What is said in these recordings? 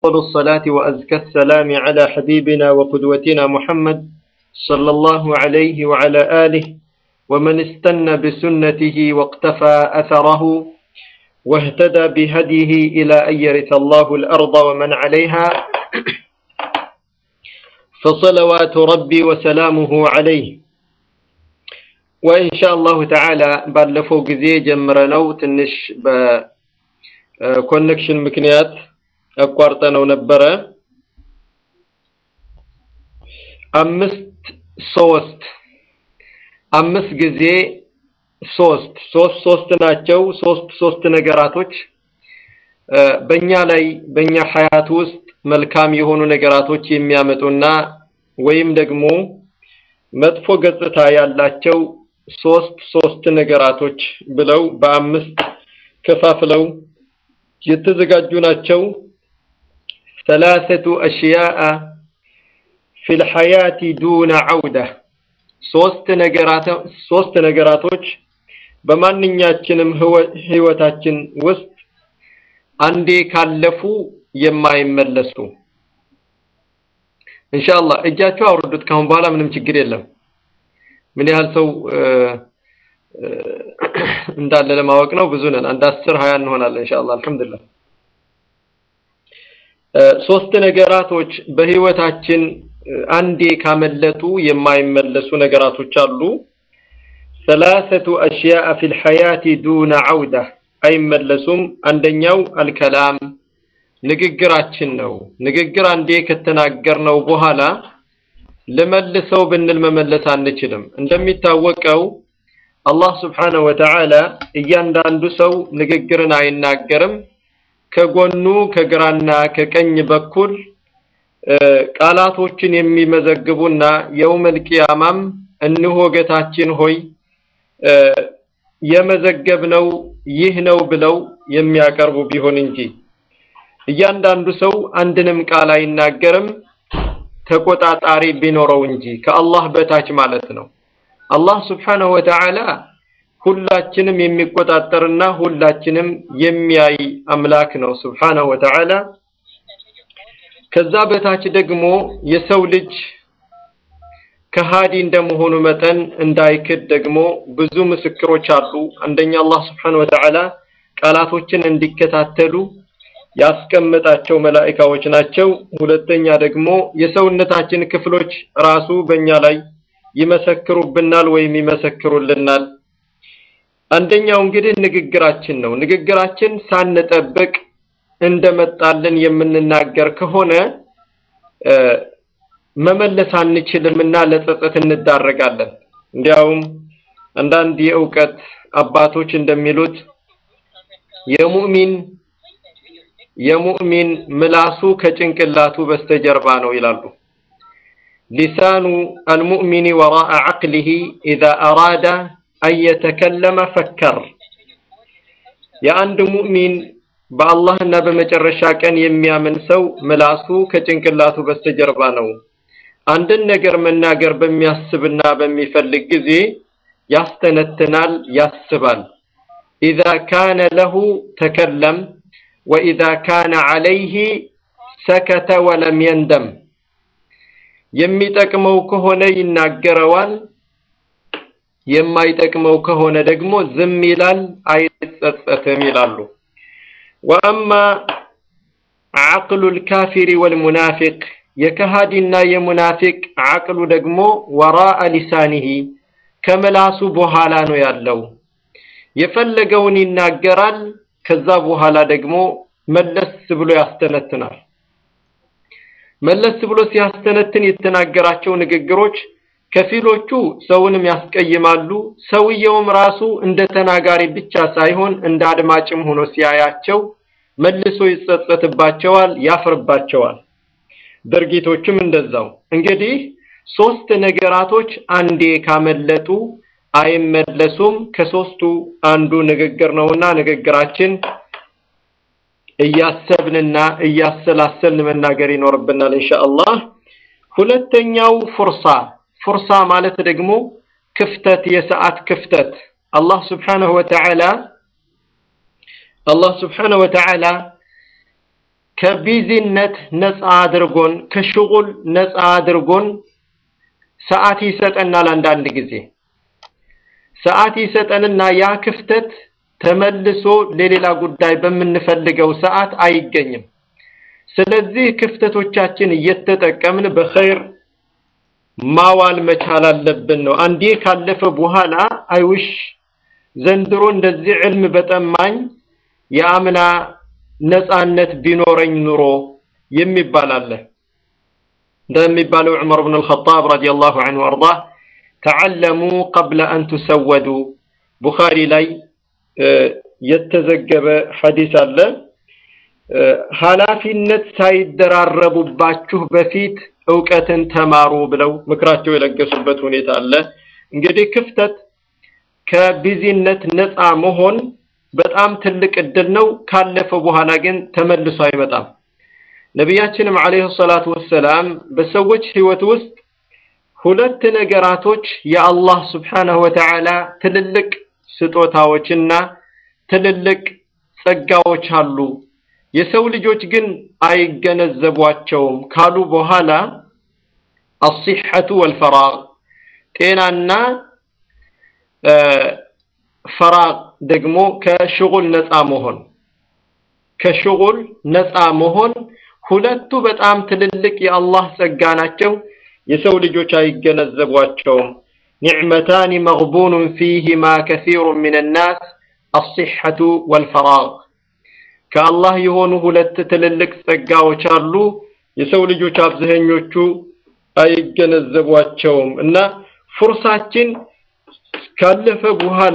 أفضل الصلاة وأزكى السلام على حبيبنا وقدوتنا محمد صلى الله عليه وعلى آله ومن استنى بسنته واقتفى أثره واهتدى بهديه إلى أن يرث الله الأرض ومن عليها فصلوات ربي وسلامه عليه وإن شاء الله تعالى ባለፈው ጊዜ ጀምረነው ትንሽ በኮኔክሽን ምክንያት አቋርጠነው ነበረ። አምስት ሶስት አምስት ጊዜ ሶስት ሶስት ሶስት ናቸው። ሶስት ሶስት ነገራቶች በእኛ ላይ በእኛ ሀያት ውስጥ መልካም የሆኑ ነገራቶች የሚያመጡና ወይም ደግሞ መጥፎ ገጽታ ያላቸው ሶስት ሶስት ነገራቶች ብለው በአምስት ከፋፍለው የተዘጋጁ ናቸው። ثلاثة أشياء في الحياة دون عودة ሶስት ነገራት ሶስት ነገራቶች በማንኛችንም ህይወታችን ውስጥ አንዴ ካለፉ የማይመለሱ ኢንሻአላህ እጃችሁ አውርዱት። ካሁን በኋላ ምንም ችግር የለም። ምን ያህል ሰው እንዳለ ለማወቅ ነው። ብዙ ነን። አንድ አስር ሀያ እንሆናለን ኢንሻአላህ። አልሐምዱሊላህ ሶስት ነገራቶች በህይወታችን አንዴ ካመለጡ የማይመለሱ ነገራቶች አሉ። ثلاثة أشياء في الحياة دون عودة አይመለሱም። አንደኛው አልከላም ንግግራችን ነው። ንግግር አንዴ ከተናገርነው በኋላ ልመልሰው ብንል መመለስ አንችልም። እንደሚታወቀው አላህ ስብሓነሁ ወተዓላ እያንዳንዱ ሰው ንግግርን አይናገርም። ከጎኑ ከግራና ከቀኝ በኩል ቃላቶችን የሚመዘግቡና የውመል ቂያማም እንሆ ጌታችን ሆይ የመዘገብነው ይህ ነው ብለው የሚያቀርቡ ቢሆን እንጂ እያንዳንዱ ሰው አንድንም ቃል አይናገርም ተቆጣጣሪ ቢኖረው እንጂ ከአላህ በታች ማለት ነው። አላህ ስብሓነሁ ወተዓላ ሁላችንም የሚቆጣጠርና ሁላችንም የሚያይ አምላክ ነው ስብሓነሁ ወተዓላ። ከዛ በታች ደግሞ የሰው ልጅ ከሃዲ እንደመሆኑ መጠን እንዳይክድ ደግሞ ብዙ ምስክሮች አሉ። አንደኛ አላህ ስብሓነሁ ወተዓላ ቃላቶችን እንዲከታተሉ ያስቀመጣቸው መላእካዎች ናቸው። ሁለተኛ ደግሞ የሰውነታችን ክፍሎች ራሱ በእኛ ላይ ይመሰክሩብናል ወይም ይመሰክሩልናል። አንደኛው እንግዲህ ንግግራችን ነው። ንግግራችን ሳንጠብቅ እንደመጣልን የምንናገር ከሆነ መመለስ አንችልምና ለጸጸት እንዳረጋለን። እንዲያውም አንዳንድ የእውቀት አባቶች እንደሚሉት የሙእሚን የሙእሚን ምላሱ ከጭንቅላቱ በስተጀርባ ነው ይላሉ። ሊሳኑ አልሙእሚኒ ወራአ ዐቅሊሂ ኢዛ አራዳ አን የተከለመ ፈከር። የአንድ ሙእሚን በአላህና በመጨረሻ ቀን የሚያምን ሰው ምላሱ ከጭንቅላቱ በስተጀርባ ነው። አንድን ነገር መናገር በሚያስብና በሚፈልግ ጊዜ ያስተነትናል፣ ያስባል። ኢዛ ካነ ለሁ ተከለም ወኢዛ ካነ ዐለይሂ ሰከተ ወለም የንደም። የሚጠቅመው ከሆነ ይናገረዋል፣ የማይጠቅመው ከሆነ ደግሞ ዝም ይላል፣ አይጸጸትም ይላሉ። ወአማ ዐቅሉል ካፊሪ ወልሙናፊቅ የከሃዲና የሙናፊቅ ዐቅሉ ደግሞ ወራአ ሊሳኒሂ ከምላሱ በኋላ ነው ያለው። የፈለገውን ይናገራል፣ ከዛ በኋላ ደግሞ መለስ ብሎ ያስተነትናል። መለስ ብሎ ሲያስተነትን የተናገራቸው ንግግሮች ከፊሎቹ ሰውንም ያስቀይማሉ። ሰውየውም ራሱ እንደ ተናጋሪ ብቻ ሳይሆን እንደ አድማጭም ሆኖ ሲያያቸው መልሶ ይጸጸትባቸዋል፣ ያፍርባቸዋል። ድርጊቶችም እንደዛው። እንግዲህ ሶስት ነገራቶች አንዴ ካመለጡ አይመለሱም። ከሶስቱ አንዱ ንግግር ነውና ንግግራችን እያሰብንና እያሰላሰልን መናገር ይኖርብናል ኢንሻአላህ። ሁለተኛው ፉርሳ ፉርሳ ማለት ደግሞ ክፍተት፣ የሰዓት ክፍተት አላህ ስብሓነሁ ወተዓላ አላህ ስብሓነሁ ወተዓላ ከቢዚነት ነፃ አድርጎን ከሽጉል ነፃ አድርጎን ሰዓት ይሰጠናል። አንዳንድ ጊዜ ሰዓት ይሰጠንና ያ ክፍተት ተመልሶ ለሌላ ጉዳይ በምንፈልገው ሰዓት አይገኝም። ስለዚህ ክፍተቶቻችን እየተጠቀምን በኸይር ማዋል መቻል አለብን ነው። አንዴ ካለፈ በኋላ አይውሽ ዘንድሮ እንደዚህ ዕልም በጠማኝ የአምና ነፃነት ቢኖረኝ ኑሮ የሚባል አለ። እንደሚባለው ዑመር ብን አልኸጣብ ረዲየላሁ ዐንሁ ወአርዳህ ተዓለሙ ቀብለ አን ቱሰወዱ ቡኻሪ ላይ የተዘገበ ሐዲስ አለ። ኃላፊነት ሳይደራረቡባችሁ በፊት እውቀትን ተማሩ ብለው ምክራቸው የለገሱበት ሁኔታ አለ። እንግዲህ ክፍተት ከቢዚነት ነፃ መሆን በጣም ትልቅ እድል ነው። ካለፈ በኋላ ግን ተመልሶ አይመጣም። ነቢያችንም ዓለይሂ ሰላቱ ወሰላም በሰዎች ህይወት ውስጥ ሁለት ነገራቶች የአላህ ስብሓነሁ ወተዓላ ትልልቅ ስጦታዎችና ትልልቅ ጸጋዎች አሉ። የሰው ልጆች ግን አይገነዘቧቸውም ካሉ በኋላ አሲሐቱ ወልፈራግ ጤናና ፈራግ ደግሞ ከሽጉል ነፃ መሆን ከሽጉል ነፃ መሆን ሁለቱ በጣም ትልልቅ የአላህ ጸጋ ናቸው። የሰው ልጆች አይገነዘቧቸውም። ኒዕመታኒ መግቡኑን ፊሂማ ከሲሩ ሚን ናስ አሲሐቱ ወልፈራግ ከአላህ የሆኑ ሁለት ትልልቅ ጸጋዎች አሉ። የሰው ልጆች አብዛኞቹ አይገነዘቧቸውም እና ፉርሳችን ካለፈ በኋላ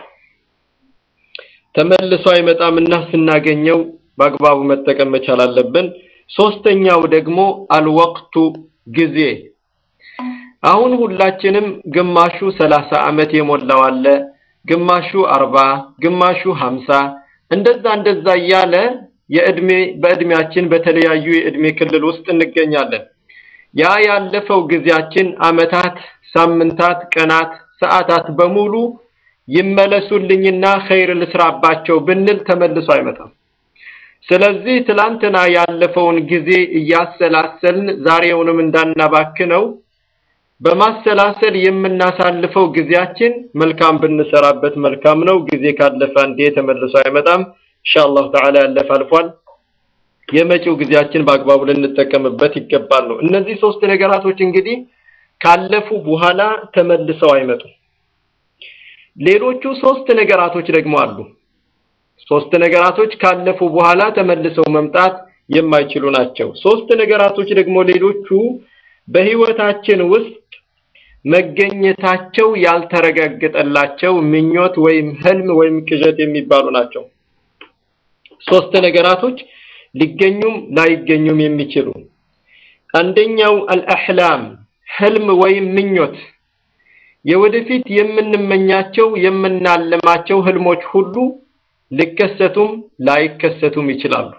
ተመልሶ አይመጣምና ስናገኘው በአግባቡ መጠቀም መቻል አለብን። ሶስተኛው ደግሞ አልወቅቱ ጊዜ። አሁን ሁላችንም ግማሹ ሰላሳ ዓመት የሞላው አለ፣ ግማሹ አርባ ግማሹ ሀምሳ እንደዛ እንደዛ እያለ የእድሜ በእድሜያችን በተለያዩ የእድሜ ክልል ውስጥ እንገኛለን። ያ ያለፈው ጊዜያችን አመታት፣ ሳምንታት፣ ቀናት፣ ሰዓታት በሙሉ ይመለሱልኝና ኸይር ልስራባቸው ብንል ተመልሶ አይመጣም። ስለዚህ ትላንትና ያለፈውን ጊዜ እያሰላሰልን ዛሬውንም እንዳናባክነው በማሰላሰል የምናሳልፈው ጊዜያችን መልካም ብንሰራበት መልካም ነው። ጊዜ ካለፈ አንዴ ተመልሶ አይመጣም። ኢንሻአላህ ተዓላ ያለፈ አልፏል። የመጪው ጊዜያችን በአግባቡ ልንጠቀምበት ይገባል ነው። እነዚህ ሶስት ነገራቶች እንግዲህ ካለፉ በኋላ ተመልሰው አይመጡም። ሌሎቹ ሶስት ነገራቶች ደግሞ አሉ። ሶስት ነገራቶች ካለፉ በኋላ ተመልሰው መምጣት የማይችሉ ናቸው። ሶስት ነገራቶች ደግሞ ሌሎቹ በህይወታችን ውስጥ መገኘታቸው ያልተረጋገጠላቸው ምኞት ወይም ህልም ወይም ቅዠት የሚባሉ ናቸው። ሶስት ነገራቶች ሊገኙም ላይገኙም የሚችሉ አንደኛው አልአሕላም ህልም ወይም ምኞት የወደፊት የምንመኛቸው የምናልማቸው ህልሞች ሁሉ ሊከሰቱም ላይከሰቱም ይችላሉ።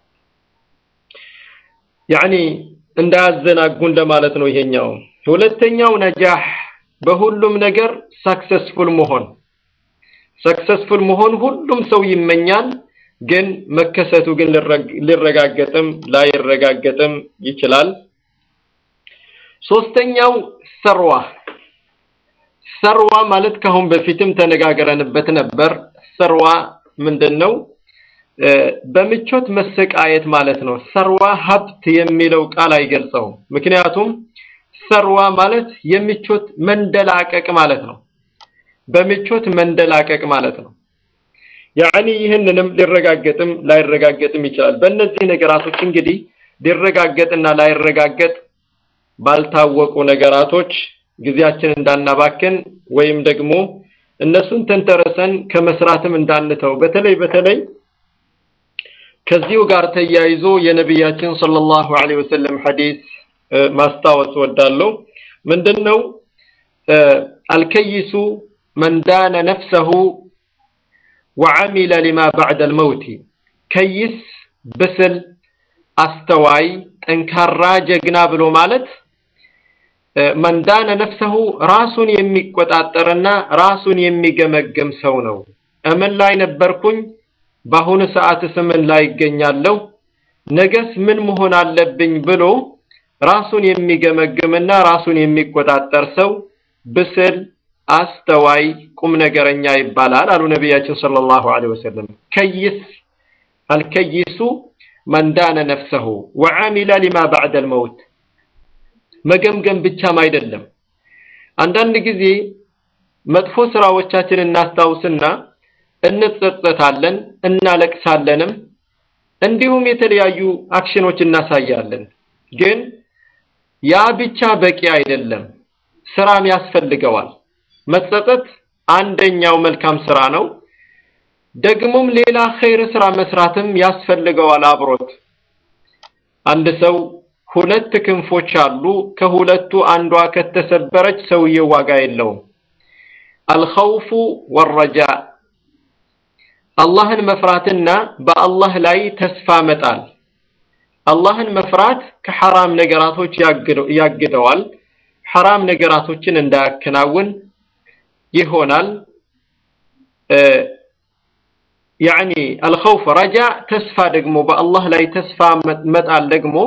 ያኒ እንዳያዘናጉን ለማለት ነው ይሄኛው። ሁለተኛው ነጃህ በሁሉም ነገር ሰክሰስፉል መሆን ሰክሰስፉል መሆን ሁሉም ሰው ይመኛል፣ ግን መከሰቱ ግን ሊረጋገጥም ላይረጋገጥም ይችላል። ሶስተኛው ሰርዋ ሰርዋ ማለት ከአሁን በፊትም ተነጋግረንበት ነበር። ሰርዋ ምንድን ነው? በምቾት መሰቃየት ማለት ነው። ሰርዋ ሀብት የሚለው ቃል አይገልጸውም። ምክንያቱም ሰርዋ ማለት የምቾት መንደላቀቅ ማለት ነው። በምቾት መንደላቀቅ ማለት ነው። ያኒ ይህንንም ሊረጋገጥም ላይረጋገጥም ይችላል። በእነዚህ ነገራቶች እንግዲህ ሊረጋገጥና ላይረጋገጥ ባልታወቁ ነገራቶች ጊዜያችን እንዳናባክን ወይም ደግሞ እነሱን ተንተረሰን ከመስራትም እንዳንተው በተለይ በተለይ ከዚሁ ጋር ተያይዞ የነቢያችን ሰለላሁ ዐለይሂ ወሰለም ሐዲስ ማስታወስ ወዳለሁ። ምንድነው? አልከይሱ መን ዳነ ነፍሰሁ ወዐሚለ ሊማ ባዕደል መውቲ። ከይስ ብስል፣ አስተዋይ፣ ጠንካራ ጀግና ብሎ ማለት መን ዳነ ነፍሰሁ ራሱን የሚቆጣጠርና ራሱን የሚገመገም ሰው ነው። እምን ላይ ነበርኩኝ? በአሁኑ ሰዓትስ ምን ላይ ይገኛለሁ? ነገስ ምን መሆን አለብኝ ብሎ ራሱን የሚገመግምና ራሱን የሚቆጣጠር ሰው ብስል፣ አስተዋይ፣ ቁም ነገረኛ ይባላል አሉ ነቢያችን ሰለላሁ ዐለይሂ ወሰለም። ከይስ አልከይሱ መን ዳነ ነፍሰሁ ወዓሚለ ሊማ ባዕደል መውት። መገምገም ብቻም አይደለም። አንዳንድ ጊዜ መጥፎ ስራዎቻችን እናስታውስና እንጸጸታለን፣ እናለቅሳለንም እንዲሁም የተለያዩ አክሽኖች እናሳያለን። ግን ያ ብቻ በቂ አይደለም፣ ስራም ያስፈልገዋል። መጸጸት አንደኛው መልካም ስራ ነው። ደግሞም ሌላ ኸይር ስራ መስራትም ያስፈልገዋል አብሮት። አንድ ሰው ሁለት ክንፎች አሉ። ከሁለቱ አንዷ ከተሰበረች ሰውየው ዋጋ የለውም። አልኸውፉ ወረጃ አላህን መፍራትና በአላህ ላይ ተስፋ መጣል። አላህን መፍራት ከሐራም ነገራቶች ያግደዋል። ሐራም ነገራቶችን እንዳያከናውን ይሆናል። ያዕኒ አልኸውፍ ረጃ፣ ተስፋ ደግሞ በአላህ ላይ ተስፋ መጣል ደግሞ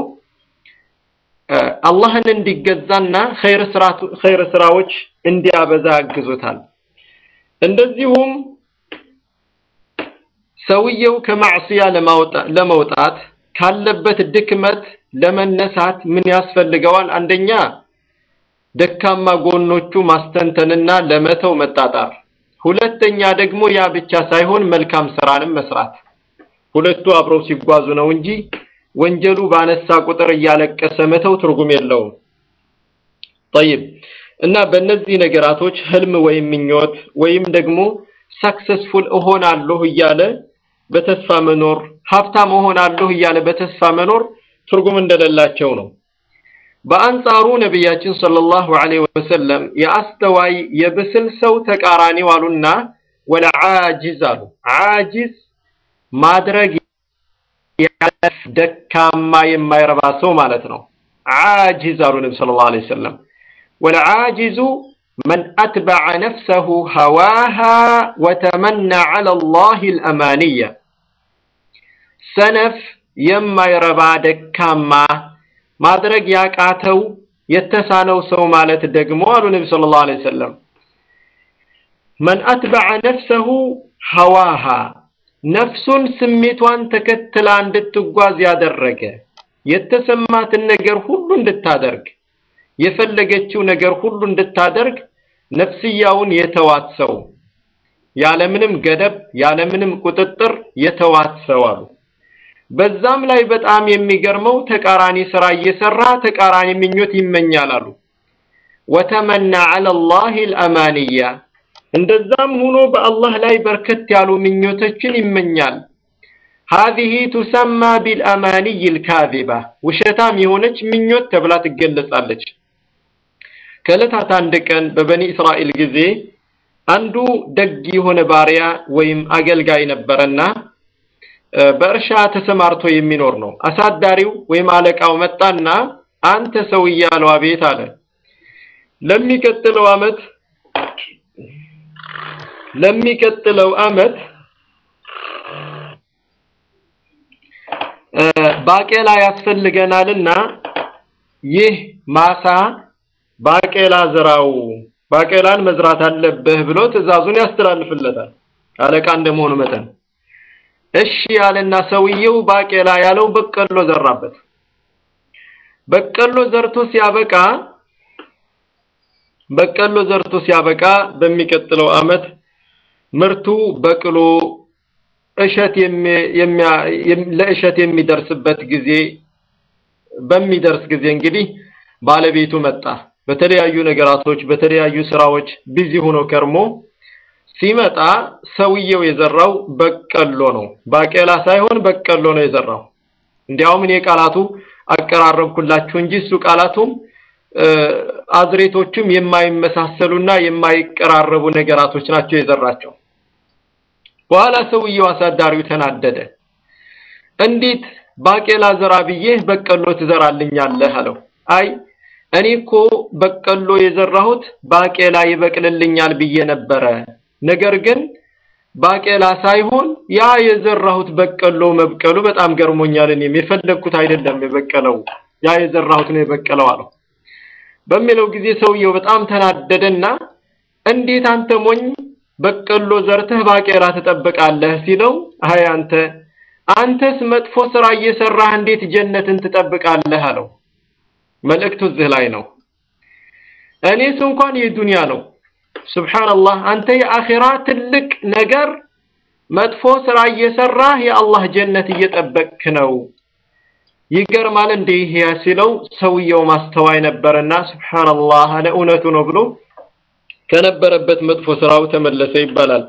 አላህን እንዲገዛና ኸይር ስራዎች እንዲያበዛ ያግዙታል። እንደዚሁም ሰውየው ከማዕስያ ለመውጣት ካለበት ድክመት ለመነሳት ምን ያስፈልገዋል? አንደኛ ደካማ ጎኖቹ ማስተንተንና ለመተው መጣጣር፣ ሁለተኛ ደግሞ ያ ብቻ ሳይሆን መልካም ስራንም መስራት። ሁለቱ አብረው ሲጓዙ ነው እንጂ ወንጀሉ ባነሳ ቁጥር እያለቀሰ መተው ትርጉም የለውም። ጠይብ እና በእነዚህ ነገራቶች ህልም ወይም ምኞት ወይም ደግሞ ሳክሰስፉል እሆናለሁ እያለ በተስፋ መኖር ሀብታም እሆናለሁ እያለ በተስፋ መኖር ትርጉም እንደሌላቸው ነው። በአንጻሩ ነቢያችን ሰለላሁ ዐለይሂ ወሰለም የአስተዋይ የብስል ሰው ተቃራኒው አሉና ወለ ዓጂዝ አሉ። ዓጂዝ ማድረግ ደካማ የማይረባ ሰው ማለት ነው። ዓጂዝ አሉ ነቢ ሰለላሁ ዐለይሂ ወሰለም ወለ ዓጂዙ መን አትበዐ ነፍሰሁ ሀዋሃ ወተመና ዐለ ላሂ አልአማንያ ሰነፍ የማይረባ ደካማ ማድረግ ያቃተው የተሳነው ሰው ማለት ደግሞ አሉ ነቢ ሰለላሁ ዐለይሂ ወሰለም መን አትበዐ ነፍሰሁ ሀዋሃ ነፍሱን ስሜቷን ተከትላ እንድትጓዝ ያደረገ የተሰማትን ነገር ሁሉ እንድታደርግ የፈለገችው ነገር ሁሉ እንድታደርግ ነፍስያውን የተዋት ሰው ያለምንም ገደብ ያለምንም ቁጥጥር የተዋት ሰው አሉ። በዛም ላይ በጣም የሚገርመው ተቃራኒ ስራ እየሰራ ተቃራኒ ምኞት ይመኛል አሉ። ወተመና ዐለ ላሂ አልአማንያ እንደዛም ሆኖ በአላህ ላይ በርከት ያሉ ምኞቶችን ይመኛል። ሀዚህ ቱሰማ ቢልአማንይ ልካዚባ ውሸታም የሆነች ምኞት ተብላ ትገለጻለች። ከዕለታት አንድ ቀን በበኒ እስራኤል ጊዜ አንዱ ደግ የሆነ ባሪያ ወይም አገልጋይ ነበረና በእርሻ ተሰማርቶ የሚኖር ነው። አሳዳሪው ወይም አለቃው መጣና አንተ ሰውዬ አለው። አቤት አለ። ለሚቀጥለው አመት ለሚቀጥለው አመት ባቄላ ያስፈልገናልና ይህ ማሳ ባቄላ ዝራው፣ ባቄላን መዝራት አለብህ ብሎ ትዕዛዙን ያስተላልፍለታል አለቃ እንደመሆኑ መጠን። እሺ ያለና ሰውየው ባቄላ ያለው በቀሎ ዘራበት። በቀሎ ዘርቶ ሲያበቃ በቀሎ ዘርቶ ሲያበቃ በሚቀጥለው አመት ምርቱ በቅሎ እሸት ለእሸት የሚደርስበት ጊዜ በሚደርስ ጊዜ እንግዲህ ባለቤቱ መጣ። በተለያዩ ነገራቶች በተለያዩ ስራዎች ቢዚ ሆኖ ከርሞ ሲመጣ ሰውየው የዘራው በቀሎ ነው። ባቄላ ሳይሆን በቀሎ ነው የዘራው። እንዲያውም እኔ ቃላቱ አቀራረብኩላችሁ እንጂ እሱ ቃላቱም አዝሬቶቹም የማይመሳሰሉና የማይቀራረቡ ነገራቶች ናቸው የዘራቸው። በኋላ ሰውየው አሳዳሪው ተናደደ። እንዴት ባቄላ ዘራ ብዬህ በቀሎ ትዘራልኛለህ? አለው። አይ እኔ እኮ በቀሎ የዘራሁት ባቄላ ይበቅልልኛል ብዬ ነበረ። ነገር ግን ባቄላ ሳይሆን ያ የዘራሁት በቀሎ መብቀሉ በጣም ገርሞኛል። እኔም የፈለግኩት አይደለም የበቀለው ያ የዘራሁት ነው የበቀለው አለው። በሚለው ጊዜ ሰውየው በጣም ተናደደና እንዴት አንተ ሞኝ በቀሎ ዘርተህ ባቄላ ትጠብቃለህ ሲለው፣ አይ አንተ አንተስ መጥፎ ስራ እየሰራህ እንዴት ጀነትን ትጠብቃለህ አለው። መልእክቱ እዚህ ላይ ነው። እኔስ እንኳን የዱንያ ነው። ሱብሃንአላህ አንተ የአኺራ ትልቅ ነገር መጥፎ ስራ እየሰራህ የአላህ ጀነት እየጠበቅክ ነው። ይገርማል እንዴ ይሄ ሲለው ሰውየው ማስተዋይ ነበርና ሱብሃንአላህ አለ እውነቱ ነው ብሎ ከነበረበት መጥፎ ስራው ተመለሰ ይባላል።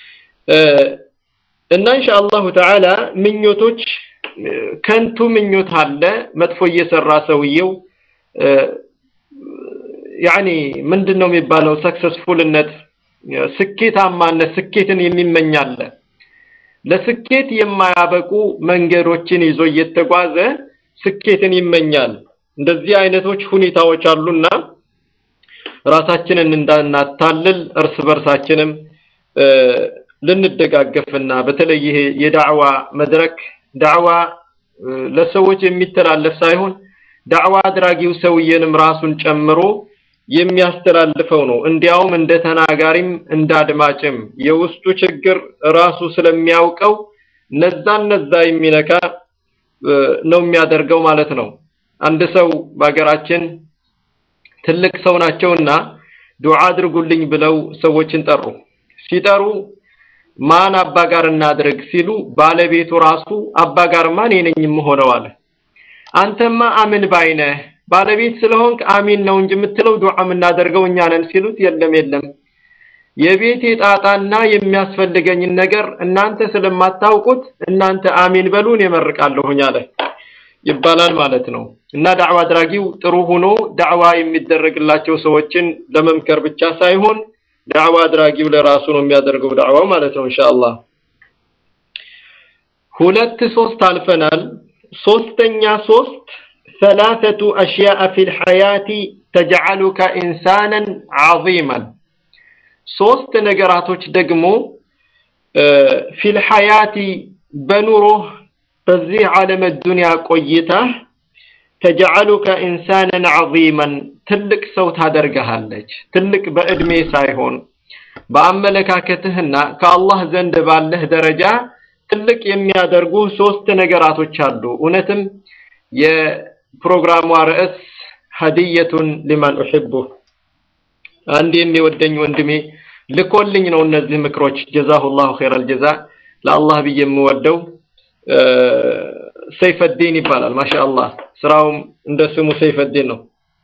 እና ኢንሻአላሁ ተዓላ ምኞቶች ከንቱ ምኞት አለ። መጥፎ እየሰራ ሰውየው ያኒ ምንድን ነው የሚባለው? ሰክሰስፉልነት፣ ስኬታማነት፣ ስኬትን የሚመኛለ ለስኬት የማያበቁ መንገዶችን ይዞ እየተጓዘ ስኬትን ይመኛል። እንደዚህ አይነቶች ሁኔታዎች አሉና ራሳችንን እንዳናታልል እርስ በርሳችንም ልንደጋገፍና በተለይ ይሄ የዳዕዋ መድረክ ዳዕዋ ለሰዎች የሚተላለፍ ሳይሆን ዳዕዋ አድራጊው ሰውዬንም ራሱን ጨምሮ የሚያስተላልፈው ነው። እንዲያውም እንደ ተናጋሪም እንደ አድማጭም የውስጡ ችግር ራሱ ስለሚያውቀው ነዛ ነዛ የሚነካ ነው የሚያደርገው ማለት ነው። አንድ ሰው በሀገራችን ትልቅ ሰው ናቸውና ዱዓ አድርጉልኝ ብለው ሰዎችን ጠሩ። ሲጠሩ ማን አባ ጋር እናድርግ ሲሉ ባለቤቱ ራሱ አባ ጋርማ እኔ ነኝ የምሆነው አለ። አንተማ አምን ባይነህ ባለቤት ስለሆንክ አሚን ነው እንጂ የምትለው ዱዓ የምናደርገው እኛ ነን ሲሉት፣ የለም የለም የቤቴ ጣጣና የሚያስፈልገኝን ነገር እናንተ ስለማታውቁት እናንተ አሚን በሉን የመርቃለሁኝ አለ ይባላል ማለት ነው። እና ዳዕዋ አድራጊው ጥሩ ሆኖ ዳዕዋ የሚደረግላቸው ሰዎችን ለመምከር ብቻ ሳይሆን ዳዕዋ አድራጊው ለራሱ ነው የሚያደርገው ዳዕዋው ማለት ነው። ኢንሻአላህ ሁለት ሶስት አልፈናል። ሶስተኛ ሶስት ثلاثة أشياء في الحياة تجعلك إنسانا عظيما ሶስት ነገራቶች ደግሞ ፊል ሐያቲ በኑሮህ በዚህ ዓለም ዱንያ ቆይታህ ተጀዐሉከ ኢንሳናን ዐዚመን ትልቅ ሰው ታደርግሃለች። ትልቅ በእድሜ ሳይሆን በአመለካከትህና ከአላህ ዘንድ ባለህ ደረጃ ትልቅ የሚያደርጉ ሶስት ነገራቶች አሉ። እውነትም የፕሮግራሟ ርዕስ ሀዲየቱን ሊመን ኡሒቡህ አንድ የሚወደኝ ወንድሜ ልኮልኝ ነው እነዚህ ምክሮች። ጀዛሁላሁ ኸይረል ጀዛ። ለአላህ ብዬ የምወደው ሰይፈዲን ይባላል። ማሻአላህ ስራውም እንደ ስሙ ሰይፈዲን ነው።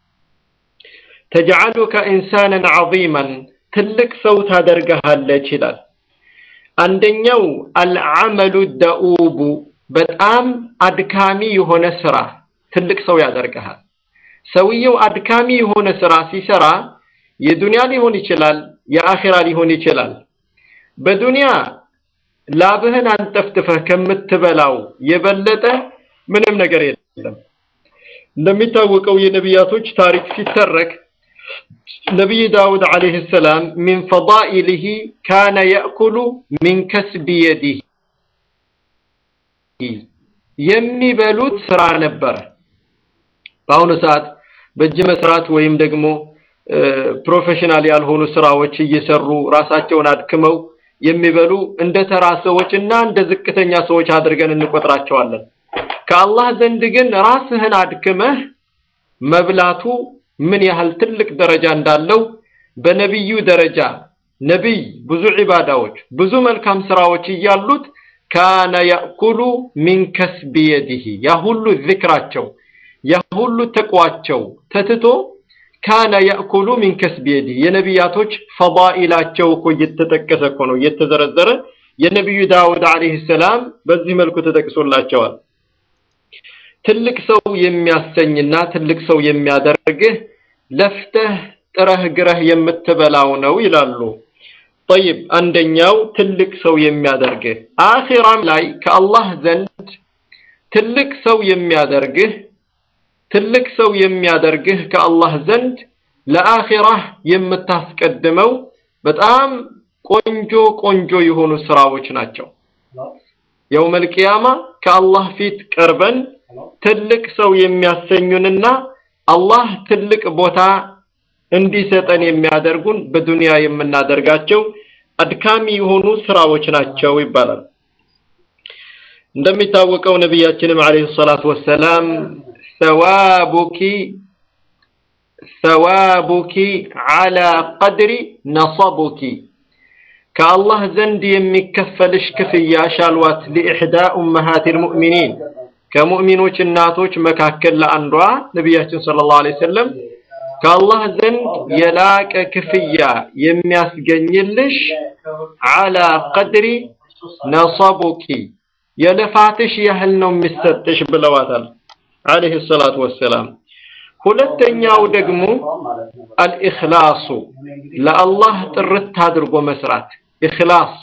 ተጅዐሉከ ኢንሳናን ዐዚመን ትልቅ ሰው ታደርግሃለች ይላል። አንደኛው አልዓመሉ ደኡቡ በጣም አድካሚ የሆነ ስራ ትልቅ ሰው ያደርግሃል። ሰውየው አድካሚ የሆነ ስራ ሲሰራ የዱንያ ሊሆን ይችላል፣ የአኺራ ሊሆን ይችላል። በዱንያ ላብህን አንጠፍጥፈህ ከምትበላው የበለጠ ምንም ነገር የለም። እንደሚታወቀው የነቢያቶች ታሪክ ሲተረክ ነቢይ ዳውድ ዓለይሂ ሰላም ሚን ፈዳኢሊሂ ካነ የእኩሉ ሚን ከስቢ የዲህ የሚበሉት ስራ ነበረ። በአሁኑ ሰዓት በእጅ መስራት ወይም ደግሞ ፕሮፌሽናል ያልሆኑ ስራዎች እየሰሩ ራሳቸውን አድክመው የሚበሉ እንደ ተራ ሰዎች እና እንደ ዝቅተኛ ሰዎች አድርገን እንቆጥራቸዋለን። ከአላህ ዘንድ ግን ራስህን አድክመህ መብላቱ ምን ያህል ትልቅ ደረጃ እንዳለው በነቢዩ ደረጃ ነቢይ ብዙ ዒባዳዎች ብዙ መልካም ስራዎች እያሉት ካነ ያእኩሉ ሚን ከስቢ የዲህ ያ ሁሉ ዝክራቸው ያ ሁሉ ተቋቸው ተትቶ ካነ ያእኩሉ ሚን ከስቢ የዲህ የነቢያቶች ፈዳኢላቸው እኮ እየተጠቀሰ እኮ ነው እየተዘረዘረ የነቢዩ ዳውድ ዓለይሂ ሰላም በዚህ መልኩ ተጠቅሶላቸዋል። ትልቅ ሰው የሚያሰኝና ትልቅ ሰው የሚያደርግህ ለፍተህ ጥረህ ግረህ የምትበላው ነው ይላሉ። ጠይብ አንደኛው ትልቅ ሰው የሚያደርግህ አኺራም ላይ ከአላህ ዘንድ ትልቅ ሰው የሚያደርግህ ትልቅ ሰው የሚያደርግህ ከአላህ ዘንድ ለአኺራህ የምታስቀድመው በጣም ቆንጆ ቆንጆ የሆኑ ስራዎች ናቸው። የውመል ቂያማ ከአላህ ፊት ቀርበን ትልቅ ሰው የሚያሰኙንና አላህ ትልቅ ቦታ እንዲሰጠን የሚያደርጉን በዱንያ የምናደርጋቸው አድካሚ የሆኑ ስራዎች ናቸው ይባላል። እንደሚታወቀው ነቢያችንም አለይሂ ሰላቱ ወሰላም ሰዋቡኪ ሰዋቡኪ አላ ቀድሪ ነሰቡኪ ከአላህ ዘንድ የሚከፈልሽ ክፍያሽ አልዋት ሊኢሕዳ ኡመሃት ልሙእሚኒን ከሙእሚኖች እናቶች መካከል ለአንዷ ነቢያችን ሰለላሁ ዐለይሂ ወሰለም ከአላህ ዘንድ የላቀ ክፍያ የሚያስገኝልሽ አላ ቀድሪ ነሰቡኪ የልፋትሽ ያህል ነው የሚሰጥሽ ብለዋታል አለይሂ ሰላቱ ወሰላም። ሁለተኛው ደግሞ አልኢኽላሱ ለአላህ ጥርት አድርጎ መስራት ኢኽላስ።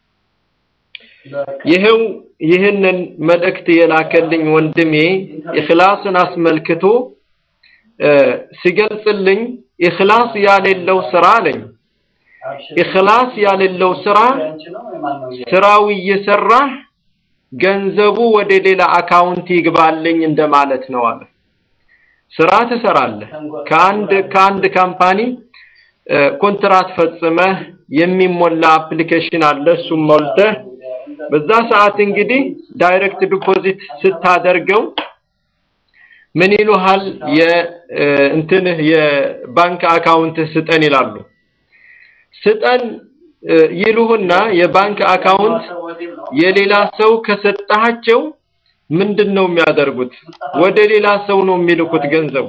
ይኸው ይህንን መልእክት የላከልኝ ወንድሜ ኢኽላስን አስመልክቶ ሲገልጽልኝ ኢኽላስ ያሌለው ስራ አለኝ። ኢኽላስ ያሌለው ስራ ስራው እየሰራህ ገንዘቡ ወደ ሌላ አካውንት ይግባልኝ እንደማለት ነው አለ። ስራ ትሰራለህ። ከአንድ ከአንድ ካምፓኒ ኮንትራት ፈጽመህ የሚሞላ አፕሊኬሽን አለ። እሱም ሞልተህ በዛ ሰዓት እንግዲህ ዳይሬክት ዲፖዚት ስታደርገው ምን ይሉሃል? የእንትንህ የባንክ አካውንት ስጠን ይላሉ። ስጠን ይሉህና የባንክ አካውንት የሌላ ሰው ከሰጣቸው ምንድን ነው የሚያደርጉት? ወደ ሌላ ሰው ነው የሚልኩት። ገንዘቡ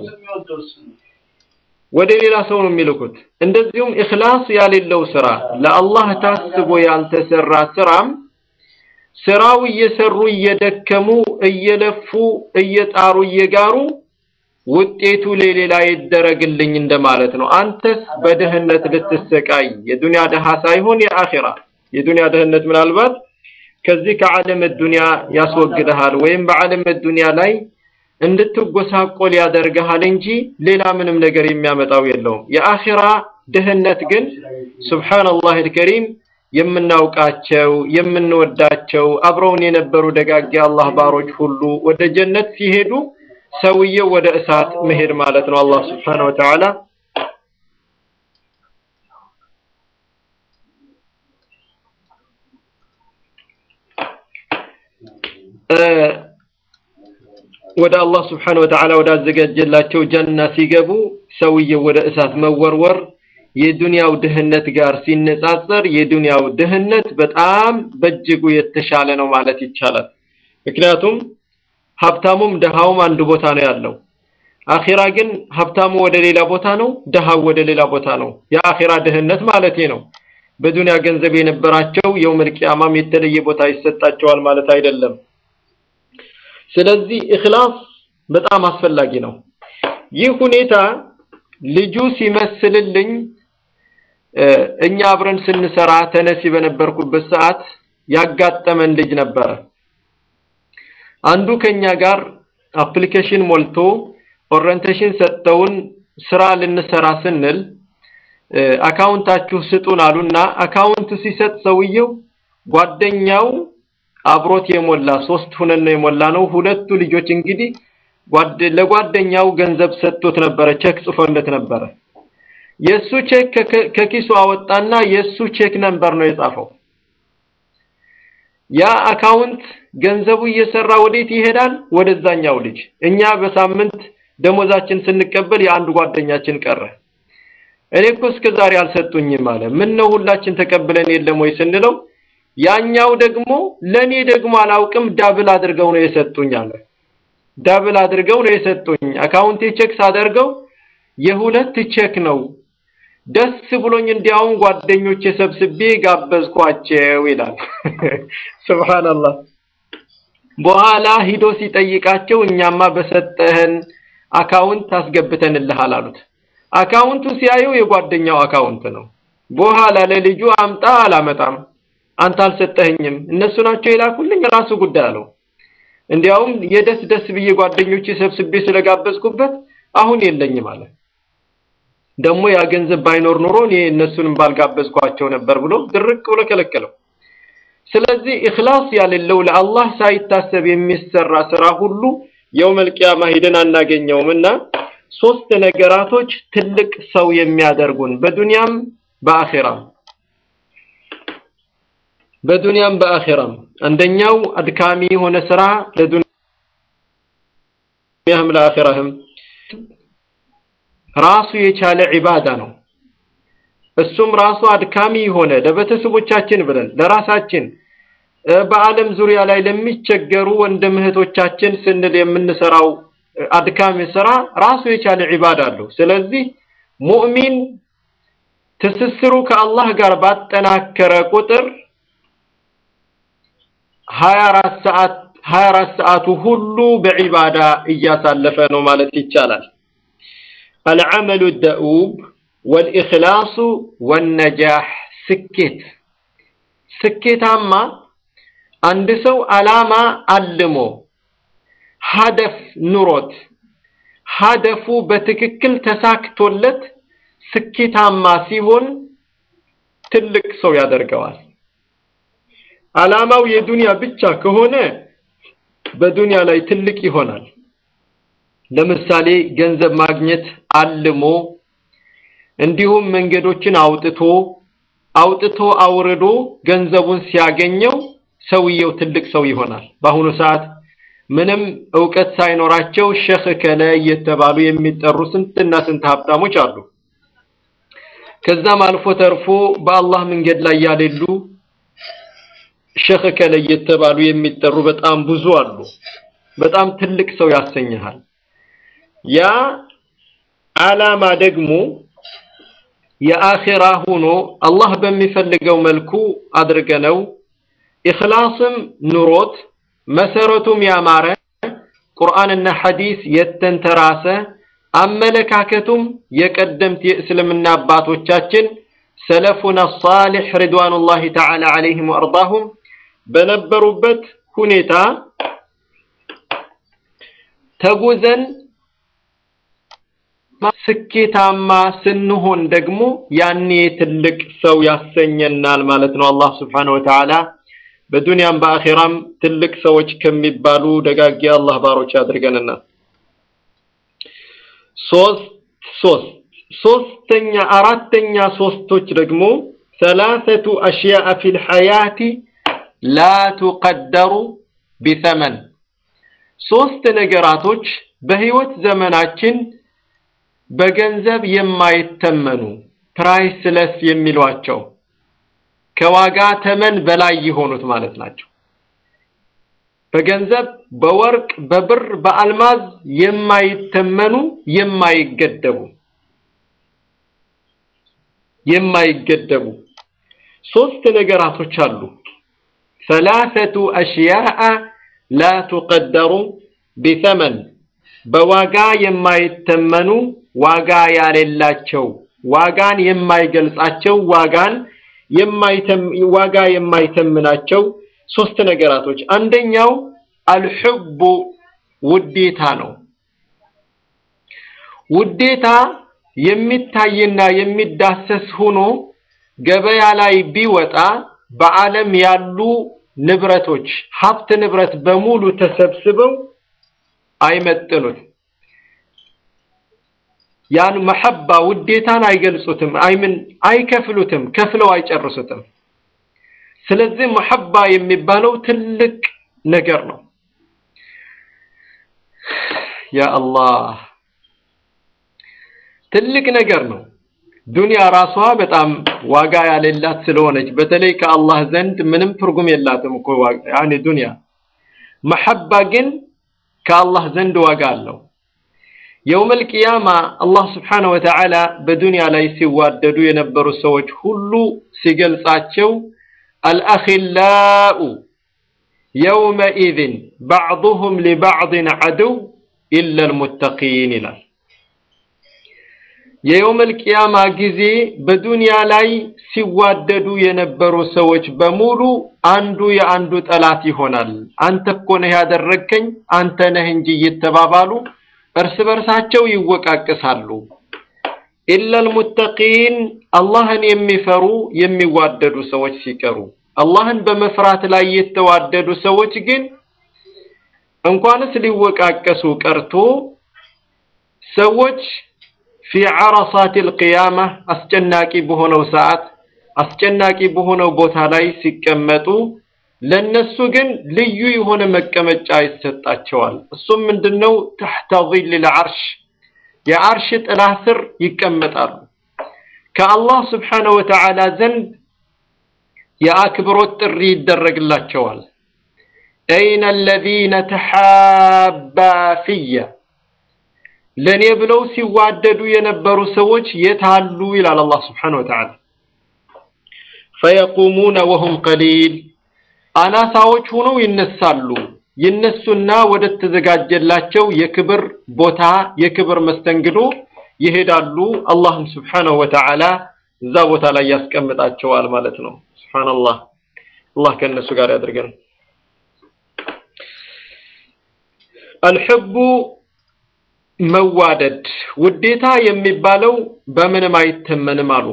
ወደ ሌላ ሰው ነው የሚልኩት። እንደዚሁም ኢኽላስ ያሌለው ስራ ለአላህ ታስቦ ያልተሰራ ስራም ስራው እየሰሩ እየደከሙ እየለፉ እየጣሩ እየጋሩ ውጤቱ ለሌላ ይደረግልኝ እንደማለት ነው። አንተስ በድህነት ልትሰቃይ የዱንያ ድሃ ሳይሆን የአኺራ የዱንያ ድህነት ምናልባት ከዚህ ከዓለም ዱንያ ያስወግድሃል ወይም በዓለም ዱንያ ላይ እንድትጎሳቆል ያደርግሃል እንጂ ሌላ ምንም ነገር የሚያመጣው የለውም። የአኺራ ድህነት ግን ሱብሓነላህ አልከሪም የምናውቃቸው የምንወዳቸው አብረውን የነበሩ ደጋግ አላህ ባሮች ሁሉ ወደ ጀነት ሲሄዱ ሰውየው ወደ እሳት መሄድ ማለት ነው። አላህ ስብሓነሁ ወተዓላ ወደ አላህ ስብሓነሁ ወተዓላ ወዳዘጋጀላቸው ጀና ሲገቡ ሰውየው ወደ እሳት መወርወር የዱንያው ድህነት ጋር ሲነጻጸር የዱንያው ድህነት በጣም በእጅጉ የተሻለ ነው ማለት ይቻላል። ምክንያቱም ሀብታሙም ድሃውም አንድ ቦታ ነው ያለው። አኺራ ግን ሀብታሙ ወደ ሌላ ቦታ ነው፣ ድሃው ወደ ሌላ ቦታ ነው። የአኺራ ድህነት ማለት ነው። በዱንያ ገንዘብ የነበራቸው የውመል ቂያማም የተለየ ቦታ ይሰጣቸዋል ማለት አይደለም። ስለዚህ ኢኽላስ በጣም አስፈላጊ ነው። ይህ ሁኔታ ልጁ ሲመስልልኝ እኛ አብረን ስንሰራ ተነሲ በነበርኩበት ሰዓት ያጋጠመን ልጅ ነበረ። አንዱ ከኛ ጋር አፕሊኬሽን ሞልቶ ኦሪየንቴሽን ሰጠውን ስራ ልንሰራ ስንል አካውንታችሁ ስጡን አሉና አካውንት ሲሰጥ ሰውየው ጓደኛው አብሮት የሞላ ሶስት ሁነን ነው የሞላ ነው። ሁለቱ ልጆች እንግዲህ ለጓደኛው ገንዘብ ሰጥቶት ነበረ፣ ቼክ ጽፎለት ነበረ። የሱ ቼክ ከኪሱ አወጣና የሱ ቼክ ነምበር ነው የጻፈው። ያ አካውንት ገንዘቡ እየሰራ ወዴት ይሄዳል? ወደዛኛው ልጅ። እኛ በሳምንት ደሞዛችን ስንቀበል የአንድ ጓደኛችን ቀረ። እኔ እኮ እስከ ዛሬ አልሰጡኝም አለ። ምን ነው ሁላችን ተቀብለን የለም ወይ ስንለው ያኛው ደግሞ ለኔ ደግሞ አላውቅም ዳብል አድርገው ነው የሰጡኝ አለ። ዳብል አድርገው ነው የሰጡኝ። አካውንቴ ቼክ ሳደርገው የሁለት ቼክ ነው። ደስ ብሎኝ እንዲያውም ጓደኞቼ ሰብስቤ ጋበዝኳቸው ይላል። ሱብሃንአላህ። በኋላ ሂዶ ሲጠይቃቸው እኛማ በሰጠህን አካውንት አስገብተንልሃል አሉት። አካውንቱ ሲያየው የጓደኛው አካውንት ነው። በኋላ ለልጁ አምጣ አላመጣም አንተ አልሰጠኸኝም፣ እነሱ ናቸው የላኩልኝ፣ ራሱ ጉዳይ አለው። እንዲያውም የደስ ደስ ብዬ ጓደኞቼ ሰብስቤ ስለጋበዝኩበት አሁን የለኝም አለ። ደግሞ ያ ገንዘብ ባይኖር ኑሮ እኔ እነሱንም ባልጋበዝኳቸው ነበር ብሎ ድርቅ ብሎ ከለከለው። ስለዚህ ኢኽላስ ያሌለው ለአላህ ሳይታሰብ የሚሰራ ስራ ሁሉ የውመል ቂያማ ሂደን አናገኘውም እና ሶስት ነገራቶች ትልቅ ሰው የሚያደርጉን በዱንያም በአኺራም በዱንያም በአኺራም አንደኛው አድካሚ የሆነ ስራ ለዱንያህም ለአኺራህም ራሱ የቻለ ዒባዳ ነው። እሱም ራሱ አድካሚ የሆነ ለቤተሰቦቻችን ብለን ለራሳችን በዓለም ዙሪያ ላይ ለሚቸገሩ ወንድም እህቶቻችን ስንል የምንሰራው አድካሚ ስራ ራሱ የቻለ ዒባዳ አለው። ስለዚህ ሙእሚን ትስስሩ ከአላህ ጋር ባጠናከረ ቁጥር 24 ሰዓት 24 ሰዓቱ ሁሉ በዒባዳ እያሳለፈ ነው ማለት ይቻላል። አልዓመሉ ደኡብ ወልኢኽላሱ ወነጃህ ስኬት ስኬታማ አንድ ሰው አላማ አልሞ ሀደፍ ኑሮት ሀደፉ በትክክል ተሳክቶለት ስኬታማ ሲሆን ትልቅ ሰው ያደርገዋል። አላማው የዱንያ ብቻ ከሆነ በዱንያ ላይ ትልቅ ይሆናል። ለምሳሌ ገንዘብ ማግኘት አልሞ እንዲሁም መንገዶችን አውጥቶ አውጥቶ አውርዶ ገንዘቡን ሲያገኘው ሰውየው ትልቅ ሰው ይሆናል። በአሁኑ ሰዓት ምንም እውቀት ሳይኖራቸው ሸኽ ከለ እየተባሉ የሚጠሩ ስንትና ስንት ሀብታሞች አሉ። ከዛም አልፎ ተርፎ በአላህ መንገድ ላይ ያሌሉ ሸኽ ከለ እየተባሉ የሚጠሩ በጣም ብዙ አሉ። በጣም ትልቅ ሰው ያሰኝሃል። ያ ዓላማ ደግሞ የአኺራ ሆኖ አላህ በሚፈልገው መልኩ አድርገነው ኢኽላስም ኑሮት መሰረቱም ያማረ ቁርአንና ሐዲስ የተንተራሰ አመለካከቱም የቀደምት የእስልምና አባቶቻችን ሰለፉና ሳሊሕ ሪድዋኑላሂ ተዓላ ዐለይሂም ወአርዳሁም በነበሩበት ሁኔታ ተጉዘን ስኬታማ ስንሆን ደግሞ ያኔ ትልቅ ሰው ያሰኘናል ማለት ነው። አላህ ስብሓነሁ ወተዓላ በዱንያም በአኺራም ትልቅ ሰዎች ከሚባሉ ደጋጊ አላህ ባሮች ያድርገንና ሶስት ሶስት ሶስተኛ አራተኛ ሶስቶች ደግሞ ሰላሰቱ አሽያአ ፊል ሐያቲ ላ ቱቀደሩ ቢተመን ሶስት ነገራቶች በህይወት ዘመናችን በገንዘብ የማይተመኑ ፕራይስለስ የሚሏቸው ከዋጋ ተመን በላይ የሆኑት ማለት ናቸው። በገንዘብ በወርቅ በብር በአልማዝ የማይተመኑ የማይገደቡ የማይገደቡ ሶስት ነገራቶች አሉ። ሰላሰቱ አሽያአ ላ ቱቀደሩ ቢተመን በዋጋ የማይተመኑ ዋጋ ያሌላቸው ዋጋን የማይገልጻቸው ዋጋን የማይተም ዋጋ የማይተምናቸው ሶስት ነገራቶች አንደኛው አልሑቡ ውዴታ ነው። ውዴታ የሚታይና የሚዳሰስ ሆኖ ገበያ ላይ ቢወጣ በዓለም ያሉ ንብረቶች ሀብት ንብረት በሙሉ ተሰብስበው አይመጥኑት። ያን መሐባ ውዴታን አይገልጹትም፣ አይምን አይከፍሉትም፣ ከፍለው አይጨርሱትም። ስለዚህ መሐባ የሚባለው ትልቅ ነገር ነው። ያ አላህ ትልቅ ነገር ነው። ዱንያ ራሷ በጣም ዋጋ ያሌላት ስለሆነች በተለይ ከአላህ ዘንድ ምንም ትርጉም የላትም እኮ ያኔ ዱንያ። መሐባ ግን ከአላህ ዘንድ ዋጋ አለው። የውመል ቂያማ አላህ ስብሓነሁ ወተዓላ በዱንያ ላይ ሲዋደዱ የነበሩ ሰዎች ሁሉ ሲገልጻቸው አልአኺላኡ የውመኢዝን ባዕዱሁም ሊባዕድን ዐድው ኢለል ሙተቂን ይላል። የየውመል ቂያማ ጊዜ በዱንያ ላይ ሲዋደዱ የነበሩ ሰዎች በሙሉ አንዱ የአንዱ ጠላት ይሆናል። አንተ እኮ ነህ ያደረግከኝ፣ አንተ ነህ እንጂ እየተባባሉ እርስ በርሳቸው ይወቃቅሳሉ። ኢለል ሙተቂን አላህን የሚፈሩ የሚዋደዱ ሰዎች ሲቀሩ አላህን በመፍራት ላይ የተዋደዱ ሰዎች ግን እንኳንስ ሊወቃቀሱ ቀርቶ ሰዎች ፊ ዓረሳት ልቅያማ አስጨናቂ በሆነው ሰዓት አስጨናቂ በሆነው ቦታ ላይ ሲቀመጡ ለነሱ ግን ልዩ የሆነ መቀመጫ ይሰጣቸዋል። እሱም ምንድነው? ተሕተ ዚል ልዓርሽ የዓርሽ ጥላ ስር ይቀመጣሉ። ከአላህ ስብሓነሁ ወተዓላ ዘንድ የአክብሮት ጥሪ ይደረግላቸዋል። አይነ አለዚነ ተሓባ ፊየ ለእኔ ብለው ሲዋደዱ የነበሩ ሰዎች የት አሉ? ይላል አላህ ስብሓነሁ ወተዓላ። ፈየቁሙነ ወሁም ቀሊል አናሳዎች ሆነው ይነሳሉ። ይነሱና ወደ ተዘጋጀላቸው የክብር ቦታ የክብር መስተንግዶ ይሄዳሉ። አላህም ስብሓነሁ ወተዓላ እዛ ቦታ ላይ ያስቀምጣቸዋል ማለት ነው። ሱብሓነላህ አላህ ከእነሱ ጋር ያድርገን። አልሕቡ መዋደድ ውዴታ የሚባለው በምንም አይተመንም አሉ።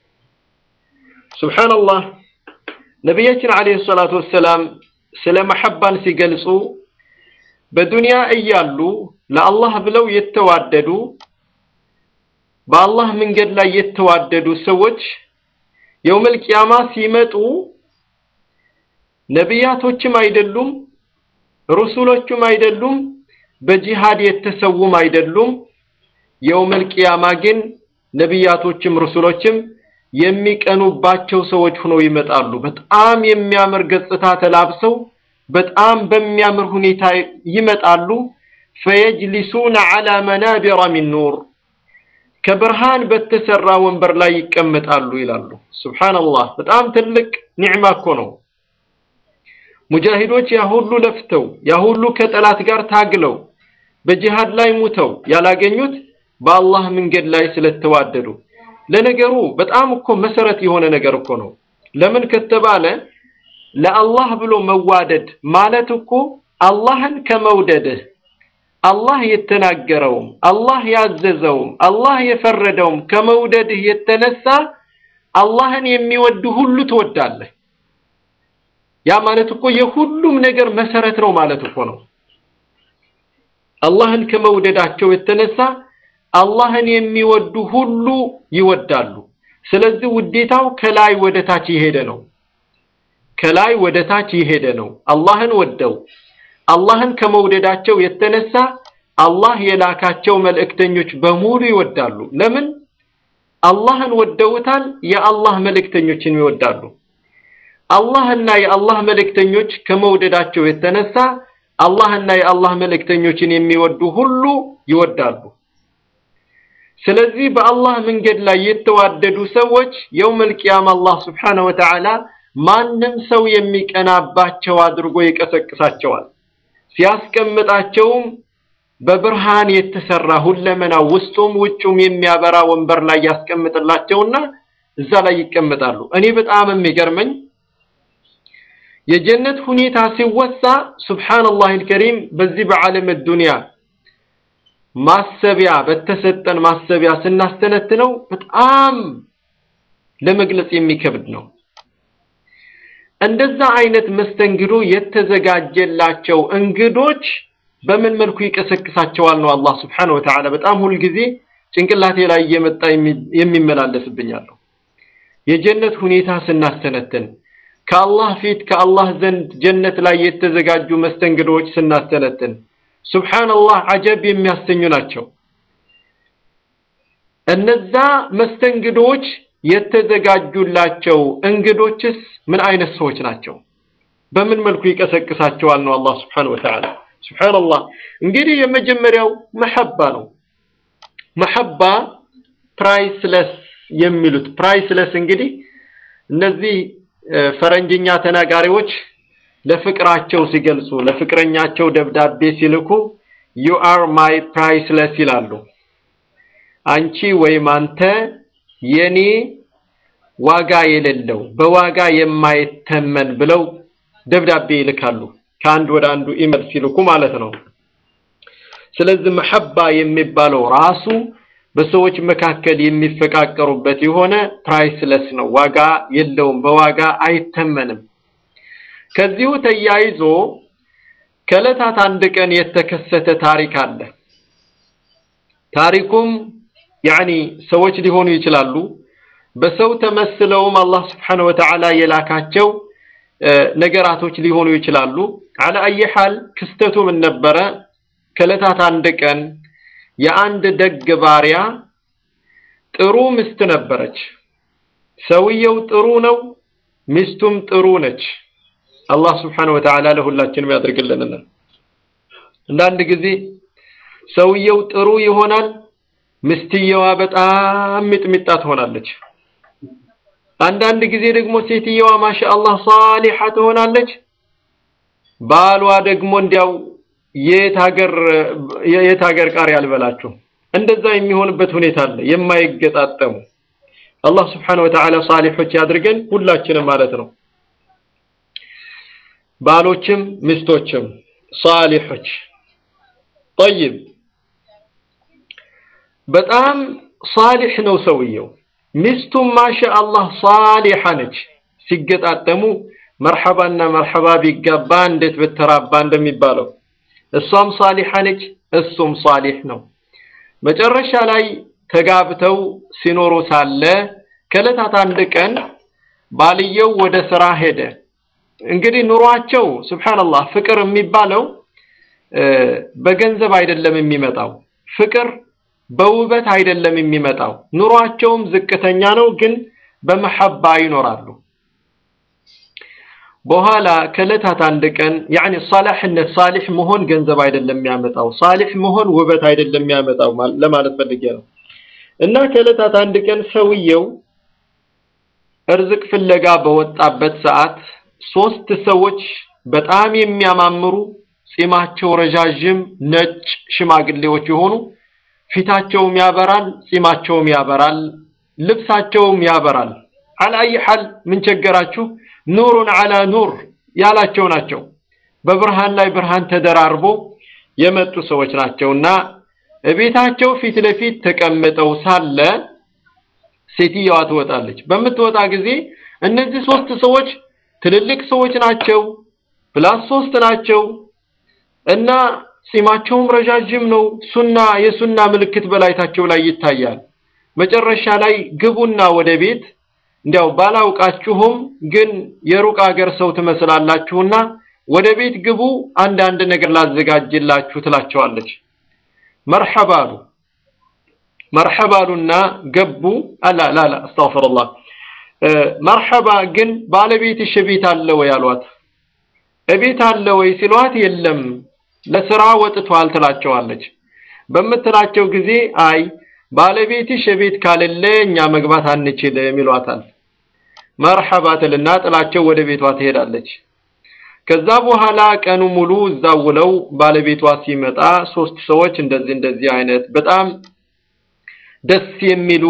ሱብሓነላህ ነቢያችን ዓለይሂ ሰላቱ ወሰላም ስለ መሐባን ሲገልጹ በዱንያ እያሉ ለአላህ ብለው የተዋደዱ በአላህ መንገድ ላይ የተዋደዱ ሰዎች የውመል ቂያማ ሲመጡ ነቢያቶችም አይደሉም፣ ሩሱሎቹም አይደሉም፣ በጂሃድ የተሰውም አይደሉም። የውመል ቂያማ ግን ነቢያቶችም ሩሱሎችም የሚቀኑባቸው ሰዎች ሆነው ይመጣሉ። በጣም የሚያምር ገጽታ ተላብሰው በጣም በሚያምር ሁኔታ ይመጣሉ። ፈየጅሊሱነ ዐላ መናቢረ ሚን ኑር ከብርሃን በተሰራ ወንበር ላይ ይቀመጣሉ ይላሉ። ሱብሓነላህ በጣም ትልቅ ኒዕማ እኮ ነው። ሙጃሂዶች ያ ሁሉ ለፍተው ያ ሁሉ ከጠላት ጋር ታግለው በጂሃድ ላይ ሙተው ያላገኙት በአላህ መንገድ ላይ ስለተዋደዱ ለነገሩ በጣም እኮ መሰረት የሆነ ነገር እኮ ነው። ለምን ከተባለ ለአላህ ብሎ መዋደድ ማለት እኮ አላህን ከመውደድህ አላህ የተናገረውም አላህ ያዘዘውም አላህ የፈረደውም ከመውደድህ የተነሳ አላህን የሚወድ ሁሉ ትወዳለህ። ያ ማለት እኮ የሁሉም ነገር መሰረት ነው ማለት እኮ ነው። አላህን ከመውደዳቸው የተነሳ አላህን የሚወዱ ሁሉ ይወዳሉ። ስለዚህ ውዴታው ከላይ ወደ ታች የሄደ ነው። ከላይ ወደ ታች የሄደ ነው። አላህን ወደው አላህን ከመውደዳቸው የተነሳ አላህ የላካቸው መልእክተኞች በሙሉ ይወዳሉ። ለምን? አላህን ወደውታል። የአላህ መልእክተኞችን ይወዳሉ። አላህና የአላህ መልእክተኞች ከመውደዳቸው የተነሳ አላህና የአላህ መልእክተኞችን የሚወዱ ሁሉ ይወዳሉ። ስለዚህ በአላህ መንገድ ላይ የተዋደዱ ሰዎች የውመል ቂያማ አላህ ስብሓነሁ ወተዓላ ማንም ሰው የሚቀናባቸው አድርጎ ይቀሰቅሳቸዋል። ሲያስቀምጣቸውም በብርሃን የተሰራ ሁለመና ውስጡም ውጩም የሚያበራ ወንበር ላይ ያስቀምጥላቸውና እዛ ላይ ይቀመጣሉ። እኔ በጣም የሚገርመኝ የጀነት ሁኔታ ሲወሳ ሱብሓነላህ አልከሪም በዚህ በዓለም ዱንያ ማሰቢያ በተሰጠን ማሰቢያ ስናስተነትነው በጣም ለመግለጽ የሚከብድ ነው። እንደዛ አይነት መስተንግዶ የተዘጋጀላቸው እንግዶች በምን መልኩ ይቀሰቅሳቸዋል ነው አላህ ስብሓነሁ ወተዓላ በጣም ሁልጊዜ ጭንቅላቴ ላይ እየመጣ የሚመላለስብኛለሁ። የጀነት ሁኔታ ስናስተነትን ከአላህ ፊት ከአላህ ዘንድ ጀነት ላይ የተዘጋጁ መስተንግዶዎች ስናስተነትን ሱብሓነላህ አጀብ የሚያሰኙ ናቸው። እነዛ መስተንግዶዎች የተዘጋጁላቸው እንግዶችስ ምን አይነት ሰዎች ናቸው? በምን መልኩ ይቀሰቅሳቸዋል ነው አላህ ስብሓነሁ ወተዓላ። ሱብሓነላህ እንግዲህ የመጀመሪያው መሐባ ነው። መሐባ ፕራይስለስ የሚሉት ፕራይስለስ እንግዲህ እነዚህ ፈረንጅኛ ተናጋሪዎች ለፍቅራቸው ሲገልጹ ለፍቅረኛቸው ደብዳቤ ሲልኩ ዩ አር ማይ ፕራይስለስ ይላሉ። አንቺ ወይም አንተ የኔ ዋጋ የሌለው በዋጋ የማይተመን ብለው ደብዳቤ ይልካሉ። ከአንድ ወደ አንዱ ኢሜል ሲልኩ ማለት ነው። ስለዚህ መሐባ የሚባለው ራሱ በሰዎች መካከል የሚፈቃቀሩበት የሆነ ፕራይስለስ ነው፣ ዋጋ የለውም፣ በዋጋ አይተመንም። ከዚሁ ተያይዞ ከዕለታት አንድ ቀን የተከሰተ ታሪክ አለ። ታሪኩም ያኒ ሰዎች ሊሆኑ ይችላሉ፣ በሰው ተመስለውም አላህ ስብሓነሁ ወተዓላ የላካቸው ነገራቶች ሊሆኑ ይችላሉ። አለ አይ ሐል ክስተቱ ምን ነበረ? ከዕለታት አንድ ቀን የአንድ ደግ ባሪያ ጥሩ ሚስት ነበረች። ሰውየው ጥሩ ነው፣ ሚስቱም ጥሩ ነች። አላህ ስብሓነሁ ወተዓላ ለሁላችንም ያድርግልንና አንዳንድ ጊዜ ሰውየው ጥሩ ይሆናል፣ ምስትየዋ በጣም ሚጥሚጣ ትሆናለች። አንዳንድ ጊዜ ደግሞ ሴትየዋ ማሻአላህ ሳሊሓ ትሆናለች። ባሏ ደግሞ እንዲያው የት ሀገር የት ሀገር ቃሪያ አልበላችሁ እንደዛ የሚሆንበት ሁኔታ አለ። የማይገጣጠሙ አላህ ስብሓነሁ ወተዓላ ሳሊሖች ያድርገን ሁላችንም ማለት ነው። ባሎችም ሚስቶችም ሳሊሖች ጠይብ በጣም ሳሊሕ ነው ሰውየው። ሚስቱም ማሻአላህ ሳሊሓ ነች። ሲገጣጠሙ መርሐባና መርሐባ ቢጋባ እንዴት በተራባ እንደሚባለው እሷም ሳሊሓ ነች፣ እሱም ሳሊሕ ነው። መጨረሻ ላይ ተጋብተው ሲኖሩ ሳለ ከዕለታት አንድ ቀን ባልየው ወደ ስራ ሄደ። እንግዲህ ኑሯቸው ሱብሓነላህ ፍቅር የሚባለው በገንዘብ አይደለም የሚመጣው ፍቅር በውበት አይደለም የሚመጣው። ኑሯቸውም ዝቅተኛ ነው፣ ግን በመሐባ ይኖራሉ። በኋላ ከዕለታት አንድ ቀን ያኒ ሳላሕነት ሳሊሕ መሆን ገንዘብ አይደለም የሚያመጣው፣ ሳሊሕ መሆን ውበት አይደለም የሚያመጣው ለማለት ፈልጌ ነው። እና ከዕለታት አንድ ቀን ሰውየው እርዝቅ ፍለጋ በወጣበት ሰዓት ሶስት ሰዎች በጣም የሚያማምሩ ጺማቸው ረዣዥም ነጭ ሽማግሌዎች የሆኑ ፊታቸውም ያበራል፣ ጺማቸውም ያበራል፣ ልብሳቸውም ያበራል። አልአይ ሐል ምን ቸገራችሁ ኑሩን አላ ኑር ያላቸው ናቸው። በብርሃን ላይ ብርሃን ተደራርቦ የመጡ ሰዎች ናቸውና እቤታቸው ፊት ለፊት ተቀምጠው ሳለ ሴትየዋ ትወጣለች። በምትወጣ ጊዜ እነዚህ ሶስት ሰዎች ትልልቅ ሰዎች ናቸው፣ ፕላስ ሶስት ናቸው እና ጺማቸውም ረዣዥም ነው። ሱና የሱና ምልክት በላይታቸው ላይ ይታያል። መጨረሻ ላይ ግቡና ወደ ቤት እንዲያው ባላውቃችሁም ግን የሩቅ አገር ሰው ትመስላላችሁና ወደ ቤት ግቡ፣ አንዳንድ ነገር ላዘጋጅላችሁ ትላቸዋለች። መርሐባ አሉ። መርሐባ አሉና ገቡ። አላ ላላ አስተግፊሩላህ መርሐባ ግን ባለቤትሽ ቤት አለ ወይ አሏት። እቤት አለ ወይ ሲሏት የለም ለስራ ወጥቷል ትላቸዋለች። በምትላቸው ጊዜ አይ ባለቤትሽ ቤት ካለለ እኛ መግባት አንችልም ይሏታል። መርሐባ ትልና ጥላቸው ወደ ቤቷ ትሄዳለች። ከዛ በኋላ ቀኑ ሙሉ እዛው ውለው ባለቤቷ ሲመጣ ሶስት ሰዎች እንደዚህ እንደዚህ አይነት በጣም ደስ የሚሉ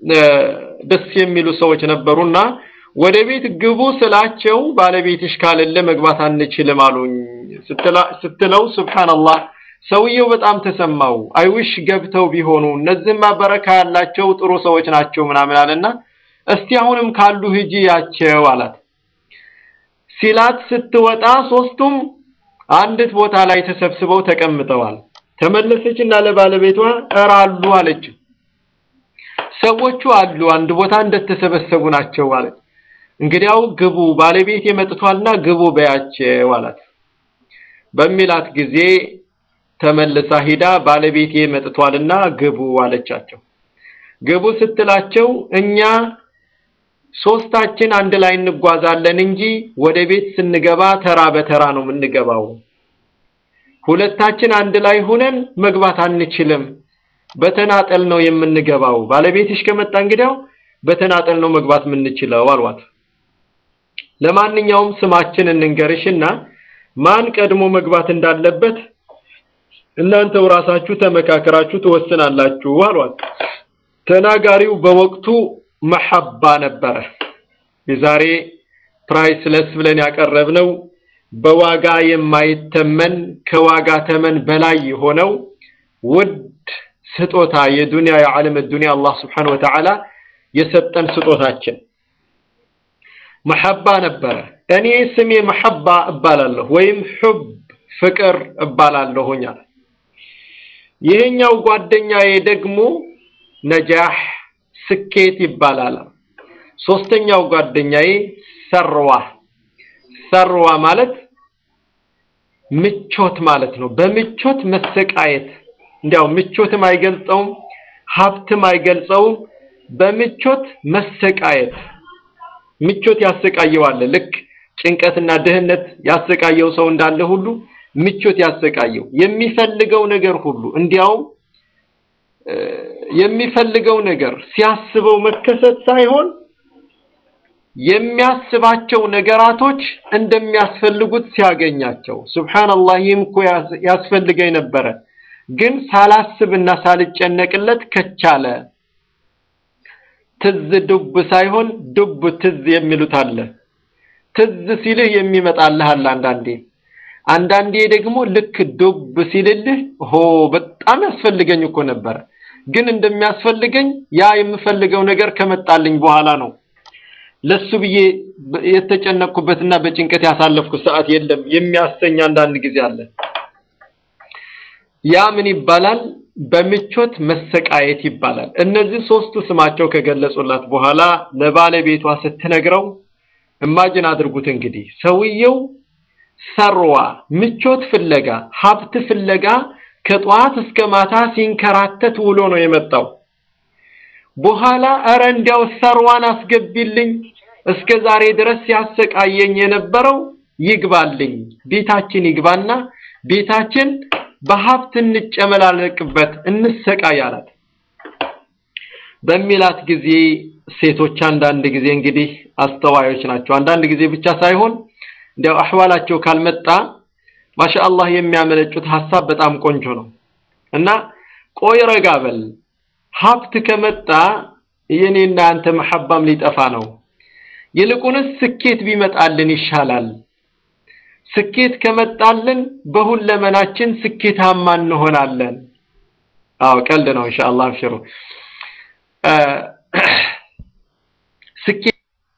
ደስ የሚሉ ሰዎች ነበሩና ወደ ቤት ግቡ ስላቸው ባለቤትሽ ካለለ መግባት አንችልም አሉኝ ስትለው ሱብሃንአላህ ሰውየው በጣም ተሰማው። አይውሽ ገብተው ቢሆኑ እነዚህማ በረካ ያላቸው ጥሩ ሰዎች ናቸው ምናምን አለና እስቲ አሁንም ካሉ ሂጂ ያቸው አላት። ሲላት ስትወጣ ሶስቱም አንዲት ቦታ ላይ ተሰብስበው ተቀምጠዋል። ተመለሰችና ለባለቤቷ እረ አሉ አለችው። ሰዎቹ አሉ አንድ ቦታ እንደተሰበሰቡ ናቸው አለች። እንግዲያው ግቡ ባለቤቴ መጥቷልና ግቡ በያቸው አላት። በሚላት ጊዜ ተመልሳ ሂዳ ባለቤቴ መጥቷልና ግቡ አለቻቸው። ግቡ ስትላቸው እኛ ሶስታችን አንድ ላይ እንጓዛለን እንጂ ወደ ቤት ስንገባ ተራ በተራ ነው የምንገባው። ሁለታችን አንድ ላይ ሁነን መግባት አንችልም። በተናጠል ነው የምንገባው። ባለቤትሽ ከመጣ እንግዲያው በተናጠል ነው መግባት የምንችለው አልዋት። ለማንኛውም ስማችን እንንገርሽና ማን ቀድሞ መግባት እንዳለበት እናንተው ራሳችሁ ተመካከራችሁ ትወስናላችሁ አሏት። ተናጋሪው በወቅቱ መሐባ ነበረ። የዛሬ ፕራይስለስ ብለን ያቀረብነው በዋጋ የማይተመን ከዋጋ ተመን በላይ የሆነው ውድ ስጦታ የዱንያ የዓለም ዱንያ አላህ ስብሓነሁ ወተዓላ የሰጠን ስጦታችን መሐባ ነበረ። እኔ ስሜ መሐባ እባላለሁ ወይም ሑብ ፍቅር እባላለሁኝ አለ። ይሄኛው ጓደኛዬ ደግሞ ነጃህ ስኬት ይባላል። ሶስተኛው ጓደኛዬ ሰርዋ ሰርዋ ማለት ምቾት ማለት ነው። በምቾት መሰቃየት እንዲያው ምቾትም አይገልጸውም፣ ሀብትም አይገልጸውም። በምቾት መሰቃየት ምቾት ያሰቃየዋል። ልክ ጭንቀትና ድህነት ያሰቃየው ሰው እንዳለ ሁሉ ምቾት ያሰቃየው የሚፈልገው ነገር ሁሉ እንዲያውም የሚፈልገው ነገር ሲያስበው መከሰት ሳይሆን የሚያስባቸው ነገራቶች እንደሚያስፈልጉት ሲያገኛቸው፣ ሱብሃንአላህ ይህም እኮ ያስፈልገኝ ነበረ፣ ግን ሳላስብና ሳልጨነቅለት ከቻለ ትዝ ዱብ ሳይሆን ዱብ ትዝ የሚሉት አለ። ትዝ ሲልህ የሚመጣልህ አለ አንዳንዴ አንዳንዴ ደግሞ ልክ ዱብ ሲልልህ ሆ በጣም ያስፈልገኝ እኮ ነበረ፣ ግን እንደሚያስፈልገኝ ያ የምፈልገው ነገር ከመጣልኝ በኋላ ነው። ለሱ ብዬ የተጨነቅኩበትና በጭንቀት ያሳለፍኩት ሰዓት የለም የሚያሰኝ አንዳንድ ጊዜ አለ። ያ ምን ይባላል? በምቾት መሰቃየት ይባላል። እነዚህ ሶስቱ ስማቸው ከገለጹላት በኋላ ለባለቤቷ ስትነግረው እማጅን አድርጉት እንግዲህ ሰውየው ሰርዋ ምቾት ፍለጋ ሀብት ፍለጋ ከጠዋት እስከ ማታ ሲንከራተት ውሎ ነው የመጣው። በኋላ እረ እንዲያው ሰርዋን አስገቢልኝ እስከ ዛሬ ድረስ ሲያሰቃየኝ የነበረው ይግባልኝ፣ ቤታችን ይግባና ቤታችን በሀብት እንጨመላለቅበት እንሰቃይ አላት። በሚላት ጊዜ ሴቶች አንዳንድ ጊዜ እንግዲህ አስተዋዮች ናቸው። አንዳንድ ጊዜ ብቻ ሳይሆን እንዲያው አህዋላቸው ካልመጣ ማሻአላህ የሚያመነጩት ሀሳብ በጣም ቆንጆ ነው እና ቆይ ረጋ በል ሀብት ከመጣ የኔና አንተ መሐባም ሊጠፋ ነው። ይልቁንስ ስኬት ቢመጣልን ይሻላል። ስኬት ከመጣልን በሁለመናችን ስኬታማ እንሆናለን። አዎ ቀልድ ነው። ኢንሻአላህ አብሽሩ። ስኬት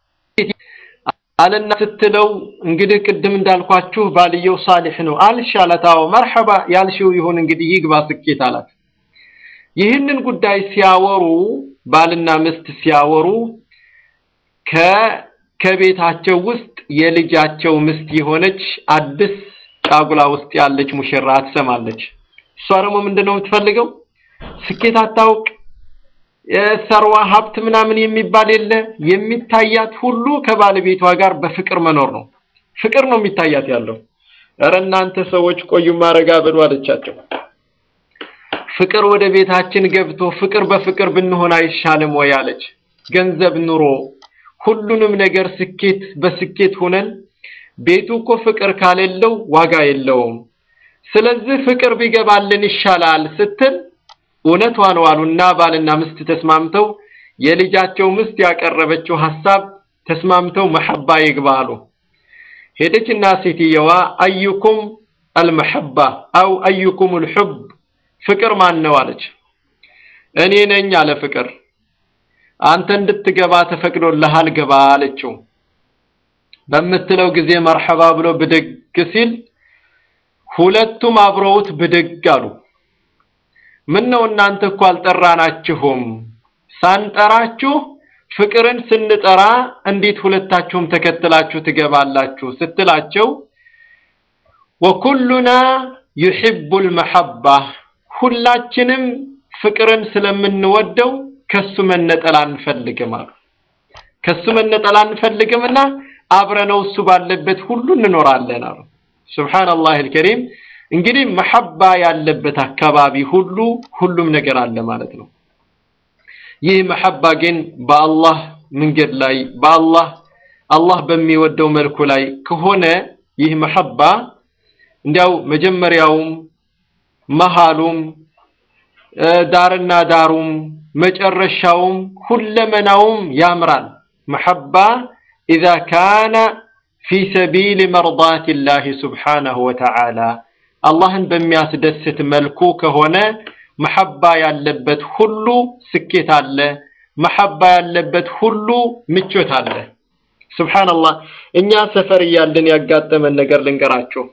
አለና ስትለው እንግዲህ ቅድም እንዳልኳችሁ ባልየው ሳሊሕ ነው አልሽ አላት። አዎ መርሐባ ያልሽው ይሁን እንግዲህ ይግባ ስኬት አላት። ይህንን ጉዳይ ሲያወሩ ባልና ሚስት ሲያወሩ ከ ከቤታቸው ውስጥ የልጃቸው ሚስት የሆነች አዲስ ጫጉላ ውስጥ ያለች ሙሽራ ትሰማለች። እሷ ደግሞ ምንድነው የምትፈልገው? ስኬት አታውቅ፣ የሰርዋ ሀብት ምናምን የሚባል የለ። የሚታያት ሁሉ ከባለቤቷ ጋር በፍቅር መኖር ነው። ፍቅር ነው የሚታያት ያለው። እረ እናንተ ሰዎች ቆዩ ማረጋ በሉ አለቻቸው። ፍቅር ወደ ቤታችን ገብቶ ፍቅር በፍቅር ብንሆን አይሻልም ወይ አለች። ገንዘብ ኑሮ ሁሉንም ነገር ስኬት በስኬት ሆነን ቤቱ እኮ ፍቅር ካሌለው ዋጋ የለውም። ስለዚህ ፍቅር ቢገባልን ይሻላል ስትል እውነቷን ዋሉና ባልና ሚስት ተስማምተው የልጃቸው ሚስት ያቀረበችው ሐሳብ ተስማምተው መሐባ ይግባሉ። ሄደችና ሴትየዋ አዩኩም አልመሐባ አው አዩኩም አልሑብ ፍቅር ማን ነው አለች። እኔ ነኝ አለ ፍቅር አንተ እንድትገባ ተፈቅዶልሃል ገባ አለችው። በምትለው ጊዜ መርሐባ ብሎ ብድግ ሲል ሁለቱም አብረውት ብድግ አሉ። ምን ነው እናንተ እኮ አልጠራናችሁም፣ ሳንጠራችሁ ፍቅርን ስንጠራ እንዴት ሁለታችሁም ተከትላችሁ ትገባላችሁ? ስትላቸው ወኩሉና ዩሒቡል መሐባ ሁላችንም ፍቅርን ስለምንወደው ከሱ መነጠል አንፈልግም አሉ። ከሱ መነጠል አንፈልግምና አብረነው እሱ ባለበት ሁሉ እንኖራለን አሉ። ሱብሃንአላህ አልከሪም። እንግዲህ መሐባ ያለበት አካባቢ ሁሉ ሁሉም ነገር አለ ማለት ነው። ይህ መሐባ ግን በአላህ መንገድ ላይ በአላህ አላህ በሚወደው መልኩ ላይ ከሆነ ይህ መሐባ እንዲያው መጀመሪያውም መሃሉም ዳርና ዳሩም መጨረሻውም ሁለመናውም ያምራል። መሐባ ኢዛ ካነ ፊ ሰቢል መርዳት ላህ ስብሓነሁ ወተዓላ አላህን በሚያስደስት መልኩ ከሆነ መሐባ ያለበት ሁሉ ስኬት አለ። መሐባ ያለበት ሁሉ ምቾት አለ። ሱብሃንአላህ እኛ ሰፈር እያለን ያጋጠመን ነገር ልንገራችሁ።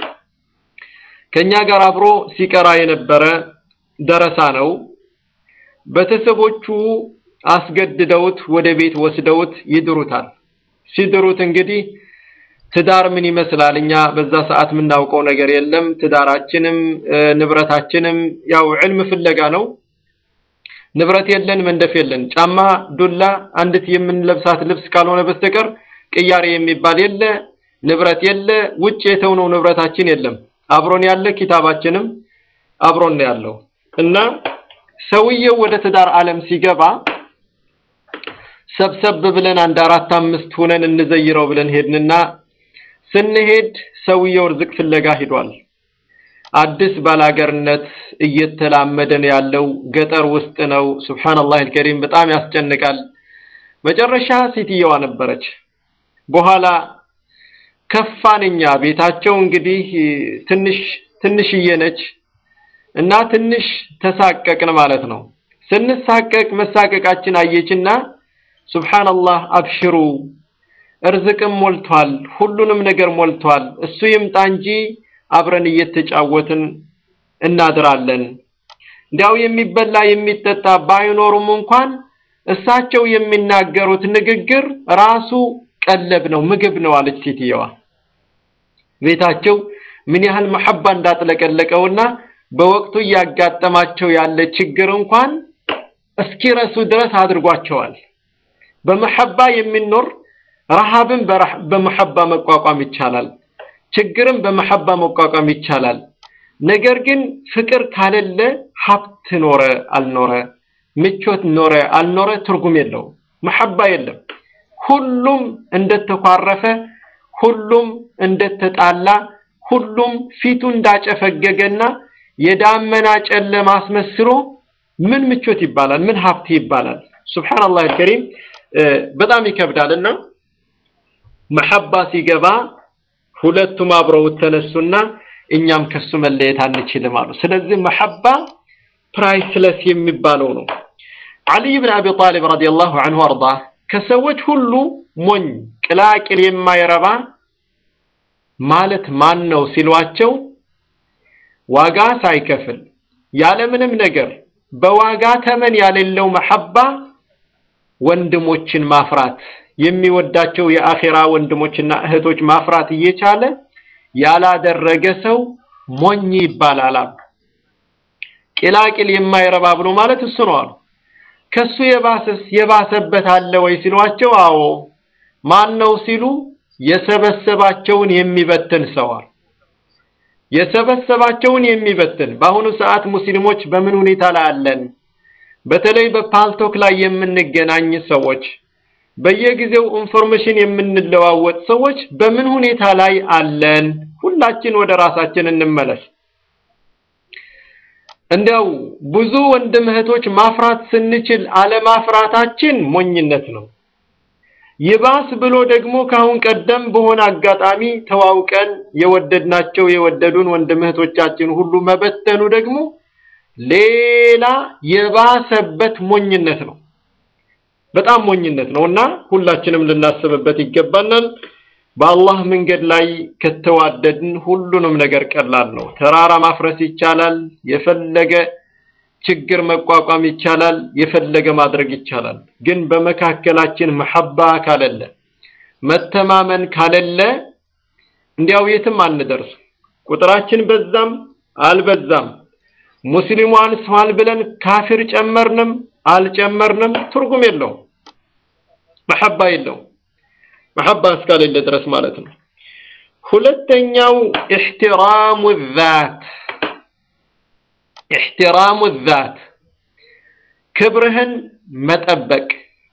ከኛ ጋር አብሮ ሲቀራ የነበረ ደረሳ ነው። ቤተሰቦቹ አስገድደውት ወደ ቤት ወስደውት ይድሩታል። ሲድሩት እንግዲህ ትዳር ምን ይመስላል? እኛ በዛ ሰዓት የምናውቀው ነገር የለም። ትዳራችንም ንብረታችንም ያው ዕልም ፍለጋ ነው። ንብረት የለን፣ መንደፍ የለን፣ ጫማ፣ ዱላ፣ አንዲት የምንለብሳት ልብስ ካልሆነ በስተቀር ቅያሬ የሚባል የለ፣ ንብረት የለ፣ ውጭ የተውነው ንብረታችን የለም። አብሮን ያለ ኪታባችንም አብሮን ነው ያለው እና ሰውየው ወደ ትዳር ዓለም ሲገባ ሰብሰብ ብለን አንድ አራት አምስት ሆነን እንዘይረው ብለን ሄድንና ስንሄድ ሰውየው ርዝቅ ፍለጋ ሂዷል። አዲስ ባላገርነት እየተላመደ ነው ያለው። ገጠር ውስጥ ነው። ሱብሃንአላህ አልከሪም በጣም ያስጨንቃል። መጨረሻ ሴትየዋ ነበረች። በኋላ ከፋን እኛ ቤታቸው እንግዲህ ትንሽ ትንሽዬ ነች እና ትንሽ ተሳቀቅን ማለት ነው። ስንሳቀቅ መሳቀቃችን አየችና ሱብሃንአላህ አብሽሩ እርዝቅም ሞልቷል፣ ሁሉንም ነገር ሞልቷል። እሱ ይምጣ እንጂ አብረን እየተጫወትን እናድራለን። እንዲያው የሚበላ የሚጠጣ ባይኖሩም እንኳን እሳቸው የሚናገሩት ንግግር ራሱ ቀለብ ነው፣ ምግብ ነው አለች ሴትየዋ። ቤታቸው ምን ያህል መሐባ እንዳጥለቀለቀውና በወቅቱ እያጋጠማቸው ያለ ችግር እንኳን እስኪረሱ ድረስ አድርጓቸዋል። በመሐባ የሚኖር ረሃብን በመሐባ መቋቋም ይቻላል። ችግርን በመሐባ መቋቋም ይቻላል። ነገር ግን ፍቅር ካለለ ሀብት ኖረ አልኖረ፣ ምቾት ኖረ አልኖረ ትርጉም የለውም። መሐባ የለም። ሁሉም እንደተኳረፈ፣ ሁሉም እንደተጣላ፣ ሁሉም ፊቱ እንዳጨፈገገና የዳመና ጨለማ አስመስሎ ምን ምቾት ይባላል? ምን ሀብት ይባላል? ሱብሃንአላህ አልከሪም በጣም ይከብዳልና መሐባ ሲገባ ሁለቱም አብረው ተነሱና እኛም ከሱ መለየት አንችልም አሉ። ስለዚህ መሐባ ፕራይስለስ የሚባለው ነው። አልይ ብን አቢ ጣሊብ ረዲየላሁ ዐንሁ አርዳ ከሰዎች ሁሉ ሞኝ ቅላቅል የማይረባ ማለት ማን ነው ሲሏቸው ዋጋ ሳይከፍል ያለምንም ነገር በዋጋ ተመን ያሌለው መሐባ ወንድሞችን ማፍራት የሚወዳቸው የአኼራ ወንድሞችና እህቶች ማፍራት እየቻለ ያላደረገ ሰው ሞኝ ይባላል። ቂላቂል የማይረባ ብሎ ማለት እሱ ነው አሉ። ከሱ የባሰስ የባሰበት አለ ወይ ሲሏቸው፣ አዎ ማን ነው ሲሉ የሰበሰባቸውን የሚበትን ሰዋል። የሰበሰባቸውን የሚበትን በአሁኑ ሰዓት ሙስሊሞች በምን ሁኔታ ላይ አለን? በተለይ በፓልቶክ ላይ የምንገናኝ ሰዎች በየጊዜው ኢንፎርሜሽን የምንለዋወጥ ሰዎች በምን ሁኔታ ላይ አለን? ሁላችን ወደ ራሳችን እንመለስ። እንዲያው ብዙ ወንድም እህቶች ማፍራት ስንችል አለማፍራታችን ሞኝነት ነው። ይባስ ብሎ ደግሞ ካሁን ቀደም በሆነ አጋጣሚ ተዋውቀን የወደድናቸው የወደዱን ወንድም እህቶቻችን ሁሉ መበተኑ ደግሞ ሌላ የባሰበት ሞኝነት ነው። በጣም ሞኝነት ነው እና ሁላችንም ልናስብበት ይገባናል። በአላህ መንገድ ላይ ከተዋደድን ሁሉንም ነገር ቀላል ነው። ተራራ ማፍረስ ይቻላል። የፈለገ ችግር መቋቋም ይቻላል። የፈለገ ማድረግ ይቻላል። ግን በመካከላችን መሐባ ካለለ፣ መተማመን ካለለ እንዲያው የትም አንደርስ። ቁጥራችን በዛም አልበዛም ሙስሊሙ አንሷል ብለን ካፊር ጨመርንም አልጨመርንም ትርጉም የለውም። መሐባ የለውም። መሐባ እስካሌለ ድረስ ማለት ነው። ሁለተኛው ኢሕትራሙ ዛት ኢሕትራሙ ዛት ክብርህን መጠበቅ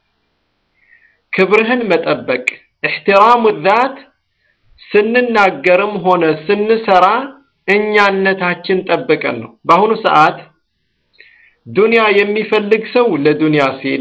ክብርህን መጠበቅ ኢሕትራሙ ዛት ስንናገርም ሆነ ስንሰራ እኛነታችን ጠብቀን ነው። በአሁኑ ሰዓት ዱንያ የሚፈልግ ሰው ለዱንያ ሲል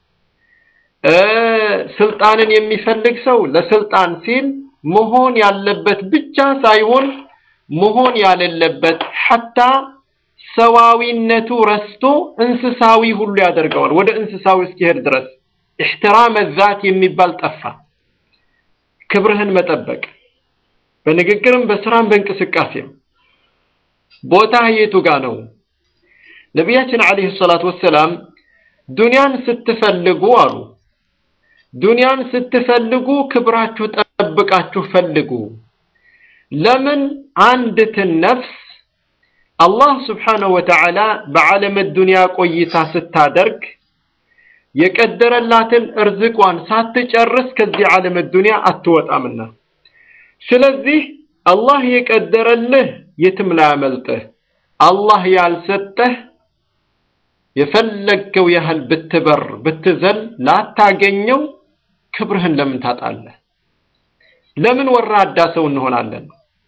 ስልጣንን የሚፈልግ ሰው ለስልጣን ሲል መሆን ያለበት ብቻ ሳይሆን መሆን ያሌለበት ሐታ ሰዋዊነቱ ረስቶ እንስሳዊ ሁሉ ያደርገዋል። ወደ እንስሳዊ እስኪሄድ ድረስ ኢሕትራመ ዛት የሚባል ጠፋ። ክብርህን መጠበቅ በንግግርም በስራም በእንቅስቃሴም ቦታ የቱ ጋ ነው? ነቢያችን ዓለይሂ ሰላቱ ወሰላም ዱንያን ስትፈልጉ አሉ ዱንያን ስትፈልጉ ክብራችሁ ጠብቃችሁ ፈልጉ። ለምን አንዲትን ነፍስ አላህ ስብሓነሁ ወተዓላ በዓለም ዱንያ ቆይታ ስታደርግ የቀደረላትን እርዝቋን ሳትጨርስ ከዚህ ዓለም ዱንያ አትወጣምና፣ ስለዚህ አላህ የቀደረልህ የትም ላያመልጥህ፣ አላህ ያልሰጠህ የፈለገው ያህል ብትበር ብትዘል ላታገኘው ክብርህን ለምን ታጣለህ? ለምን ወራዳ ሰው እንሆናለን?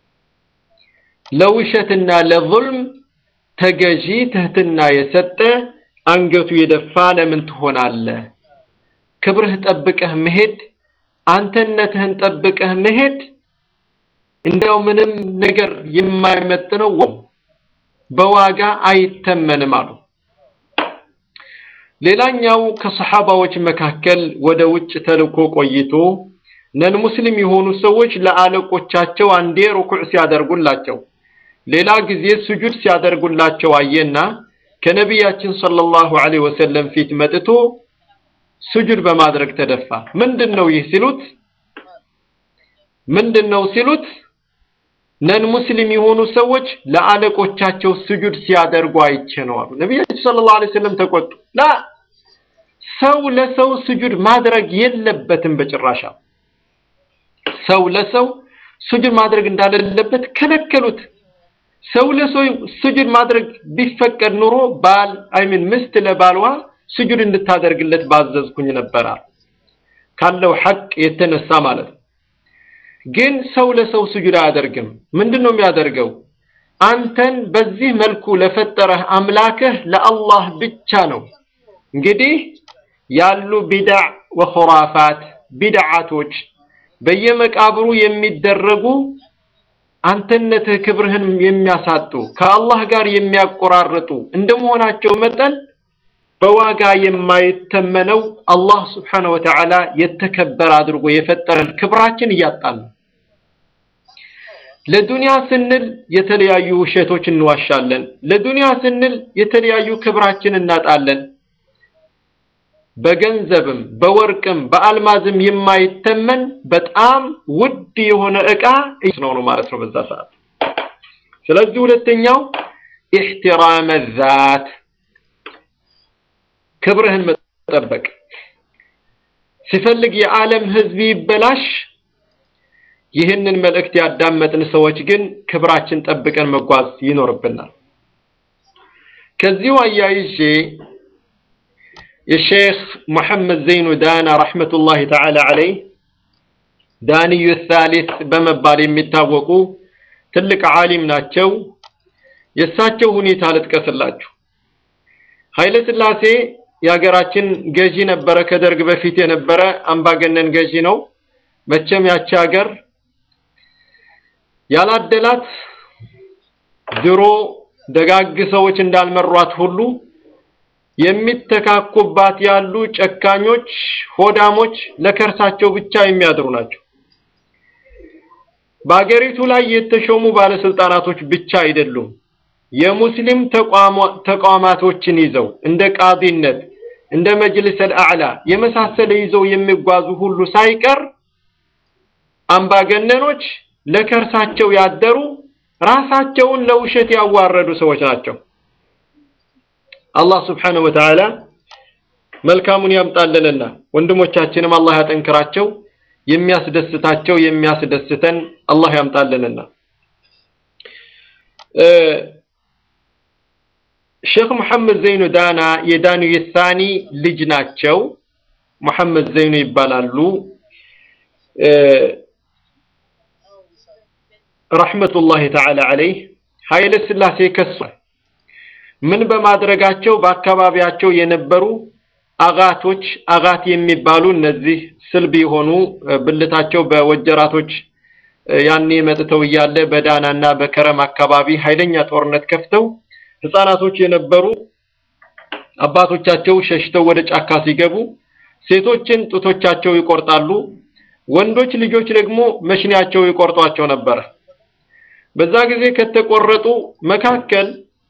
ለውሸትና ለዙልም ተገዢ ትህትና የሰጠ አንገቱ የደፋ ለምን ትሆናለህ? ክብርህ ጠብቀህ መሄድ አንተነትህን ጠብቀህ መሄድ እንዲያው ምንም ነገር የማይመጥነው በዋጋ አይተመንም አሉ። ሌላኛው ከሰሓባዎች መካከል ወደ ውጭ ተልኮ ቆይቶ ነን ሙስሊም የሆኑ ሰዎች ለአለቆቻቸው አንዴ ሩኩዕ ሲያደርጉላቸው ሌላ ጊዜ ስጁድ ሲያደርጉላቸው አየና ከነቢያችን ሰለላሁ ዐለይሂ ወሰለም ፊት መጥቶ ስጁድ በማድረግ ተደፋ። ምንድን ነው ይህ ሲሉት ምንድን ነው ሲሉት ነን ሙስሊም የሆኑ ሰዎች ለአለቆቻቸው ስጁድ ሲያደርጉ አይቼ ነው አሉ። ነቢያችን ሰለላሁ ዐለይሂ ወሰለም ተቆጡ። ላ ሰው ለሰው ስጁድ ማድረግ የለበትም በጭራሻ። ሰው ለሰው ስጁድ ማድረግ እንዳሌለበት ከለከሉት። ሰው ለሰው ስጁድ ማድረግ ቢፈቀድ ኑሮ ባል አይምን ምስት ለባልዋ ስጁድ እንድታደርግለት ባዘዝኩኝ ነበር ካለው ሐቅ የተነሳ ማለት ነው። ግን ሰው ለሰው ስጁድ አያደርግም። ምንድን ነው የሚያደርገው? አንተን በዚህ መልኩ ለፈጠረህ አምላክህ ለአላህ ብቻ ነው። እንግዲህ ያሉ ቢድዕ ወኹራፋት ቢድዓቶች በየመቃብሩ የሚደረጉ አንተነትህ ክብርህን የሚያሳጡ ከአላህ ጋር የሚያቆራርጡ እንደመሆናቸው መጠን በዋጋ የማይተመነው አላህ ስብሓነሁ ወተዓላ የተከበረ አድርጎ የፈጠረን ክብራችን እያጣን ነው። ለዱንያ ስንል የተለያዩ ውሸቶች እንዋሻለን። ለዱንያ ስንል የተለያዩ ክብራችን እናጣለን። በገንዘብም በወርቅም በአልማዝም የማይተመን በጣም ውድ የሆነ ዕቃ ነው ነው ማለት ነው በዛ ሰዓት። ስለዚህ ሁለተኛው ኢሕትራመ ዛት ክብርህን መጠበቅ ሲፈልግ የዓለም ሕዝብ ይበላሽ። ይህንን መልእክት ያዳመጥን ሰዎች ግን ክብራችን ጠብቀን መጓዝ ይኖርብናል። ከዚሁ አያይዤ የሼክ ሙሐመድ ዘይኑ ዳና ረሕመቱላሂ ተዓላ ዐለይህ ዳንዩ ሳሊስ በመባል የሚታወቁ ትልቅ ዓሊም ናቸው። የእሳቸው ሁኔታ ልጥቀስላችሁ። ኃይለ ሥላሴ የሀገራችን ገዢ ነበረ። ከደርግ በፊት የነበረ አምባገነን ገዢ ነው። መቼም ያቺ ሀገር ያላደላት ድሮ ደጋግ ሰዎች እንዳልመሯት ሁሉ የሚተካኩባት ያሉ ጨካኞች፣ ሆዳሞች ለከርሳቸው ብቻ የሚያድሩ ናቸው። በአገሪቱ ላይ የተሾሙ ባለስልጣናቶች ብቻ አይደሉም። የሙስሊም ተቋማቶችን ይዘው እንደ ቃዲነት፣ እንደ መጅልስ አልአዕላ የመሳሰለ ይዘው የሚጓዙ ሁሉ ሳይቀር አምባገነኖች ለከርሳቸው ያደሩ ራሳቸውን ለውሸት ያዋረዱ ሰዎች ናቸው። አላህ ስብሓነሁ ወተዓላ መልካሙን ያምጣልንና ወንድሞቻችንም አላህ ያጠንክራቸው። የሚያስደስታቸው የሚያስደስተን አላህ ያምጣልንና ሼክ ሙሐመድ ዘይኑ ዳና የዳኑ የሳኒ ልጅ ናቸው። ሙሐመድ ዘይኑ ይባላሉ። ረሕመቱላሂ ተዓላ ዐለይህ ኃይለ ሥላሴ ከሷል። ምን በማድረጋቸው በአካባቢያቸው የነበሩ አጋቶች አጋት የሚባሉ እነዚህ ስልብ የሆኑ ብልታቸው በወጀራቶች ያኔ መጥተው እያለ በዳናና በከረም አካባቢ ኃይለኛ ጦርነት ከፍተው ህፃናቶች የነበሩ አባቶቻቸው ሸሽተው ወደ ጫካ ሲገቡ ሴቶችን ጡቶቻቸው ይቆርጣሉ፣ ወንዶች ልጆች ደግሞ መሽኒያቸው ይቆርጧቸው ነበረ። በዛ ጊዜ ከተቆረጡ መካከል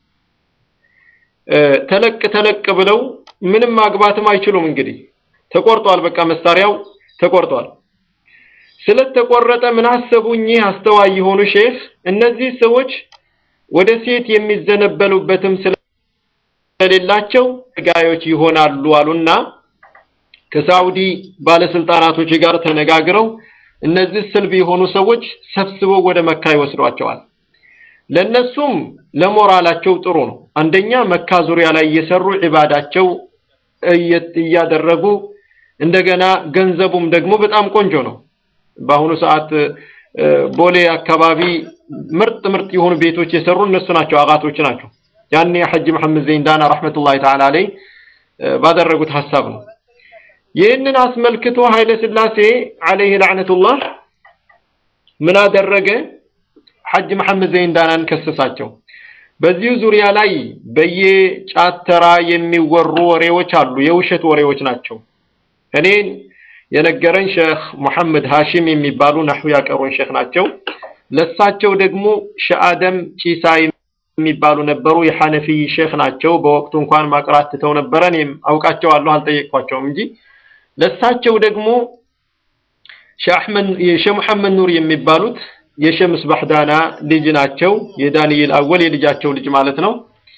ተለቅ ተለቅ ብለው ምንም ማግባትም አይችሉም። እንግዲህ ተቆርጧል፣ በቃ መሳሪያው ተቆርጧል። ስለተቆረጠ ምን አሰቡ እኚህ አስተዋይ የሆኑ ሼህ እነዚህ ሰዎች ወደ ሴት የሚዘነበሉበትም ስለሌላቸው ጋዮች ይሆናሉ አሉና ከሳውዲ ባለስልጣናቶች ጋር ተነጋግረው እነዚህ ስልብ የሆኑ ሰዎች ሰብስበው ወደ መካ ይወስዷቸዋል። ለነሱም ለሞራላቸው ጥሩ ነው። አንደኛ መካ ዙሪያ ላይ እየሰሩ ዒባዳቸው እያደረጉ እንደገና ገንዘቡም ደግሞ በጣም ቆንጆ ነው። በአሁኑ ሰዓት ቦሌ አካባቢ ምርጥ ምርጥ የሆኑ ቤቶች የሰሩ እነሱ ናቸው፣ አጋቶች ናቸው። ያኔ ሐጂ መሐመድ ዘይንዳና ረሕመቱላሂ ተዓላ አለይ ባደረጉት ሐሳብ ነው። ይህንን አስመልክቶ ኃይለ ሥላሴ አለይህ ለዕነቱላህ ምን አደረገ? ሐጅ መሐመድ ዘይንዳናን ከሰሳቸው። በዚሁ ዙሪያ ላይ በየጫት ተራ የሚወሩ ወሬዎች አሉ፣ የውሸት ወሬዎች ናቸው። እኔን የነገረን ሼህ ሙሐመድ ሃሺም የሚባሉ ነህው ያቀሩን ሼህ ናቸው። ለሳቸው ደግሞ ሸአደም ጪሳ የሚባሉ ነበሩ፣ የሐነፊ ሼህ ናቸው። በወቅቱ እንኳን ማቅራት ትተው ነበረ። እኔም አውቃቸዋለሁ፣ አልጠየቅኳቸውም እንጂ ለሳቸው ደግሞ ሼህ ሙሐመድ ኑር የሚባሉት የሼህ ምስባህ ዳና ልጅ ናቸው። የዳንኤል አወል የልጃቸው ልጅ ማለት ነው።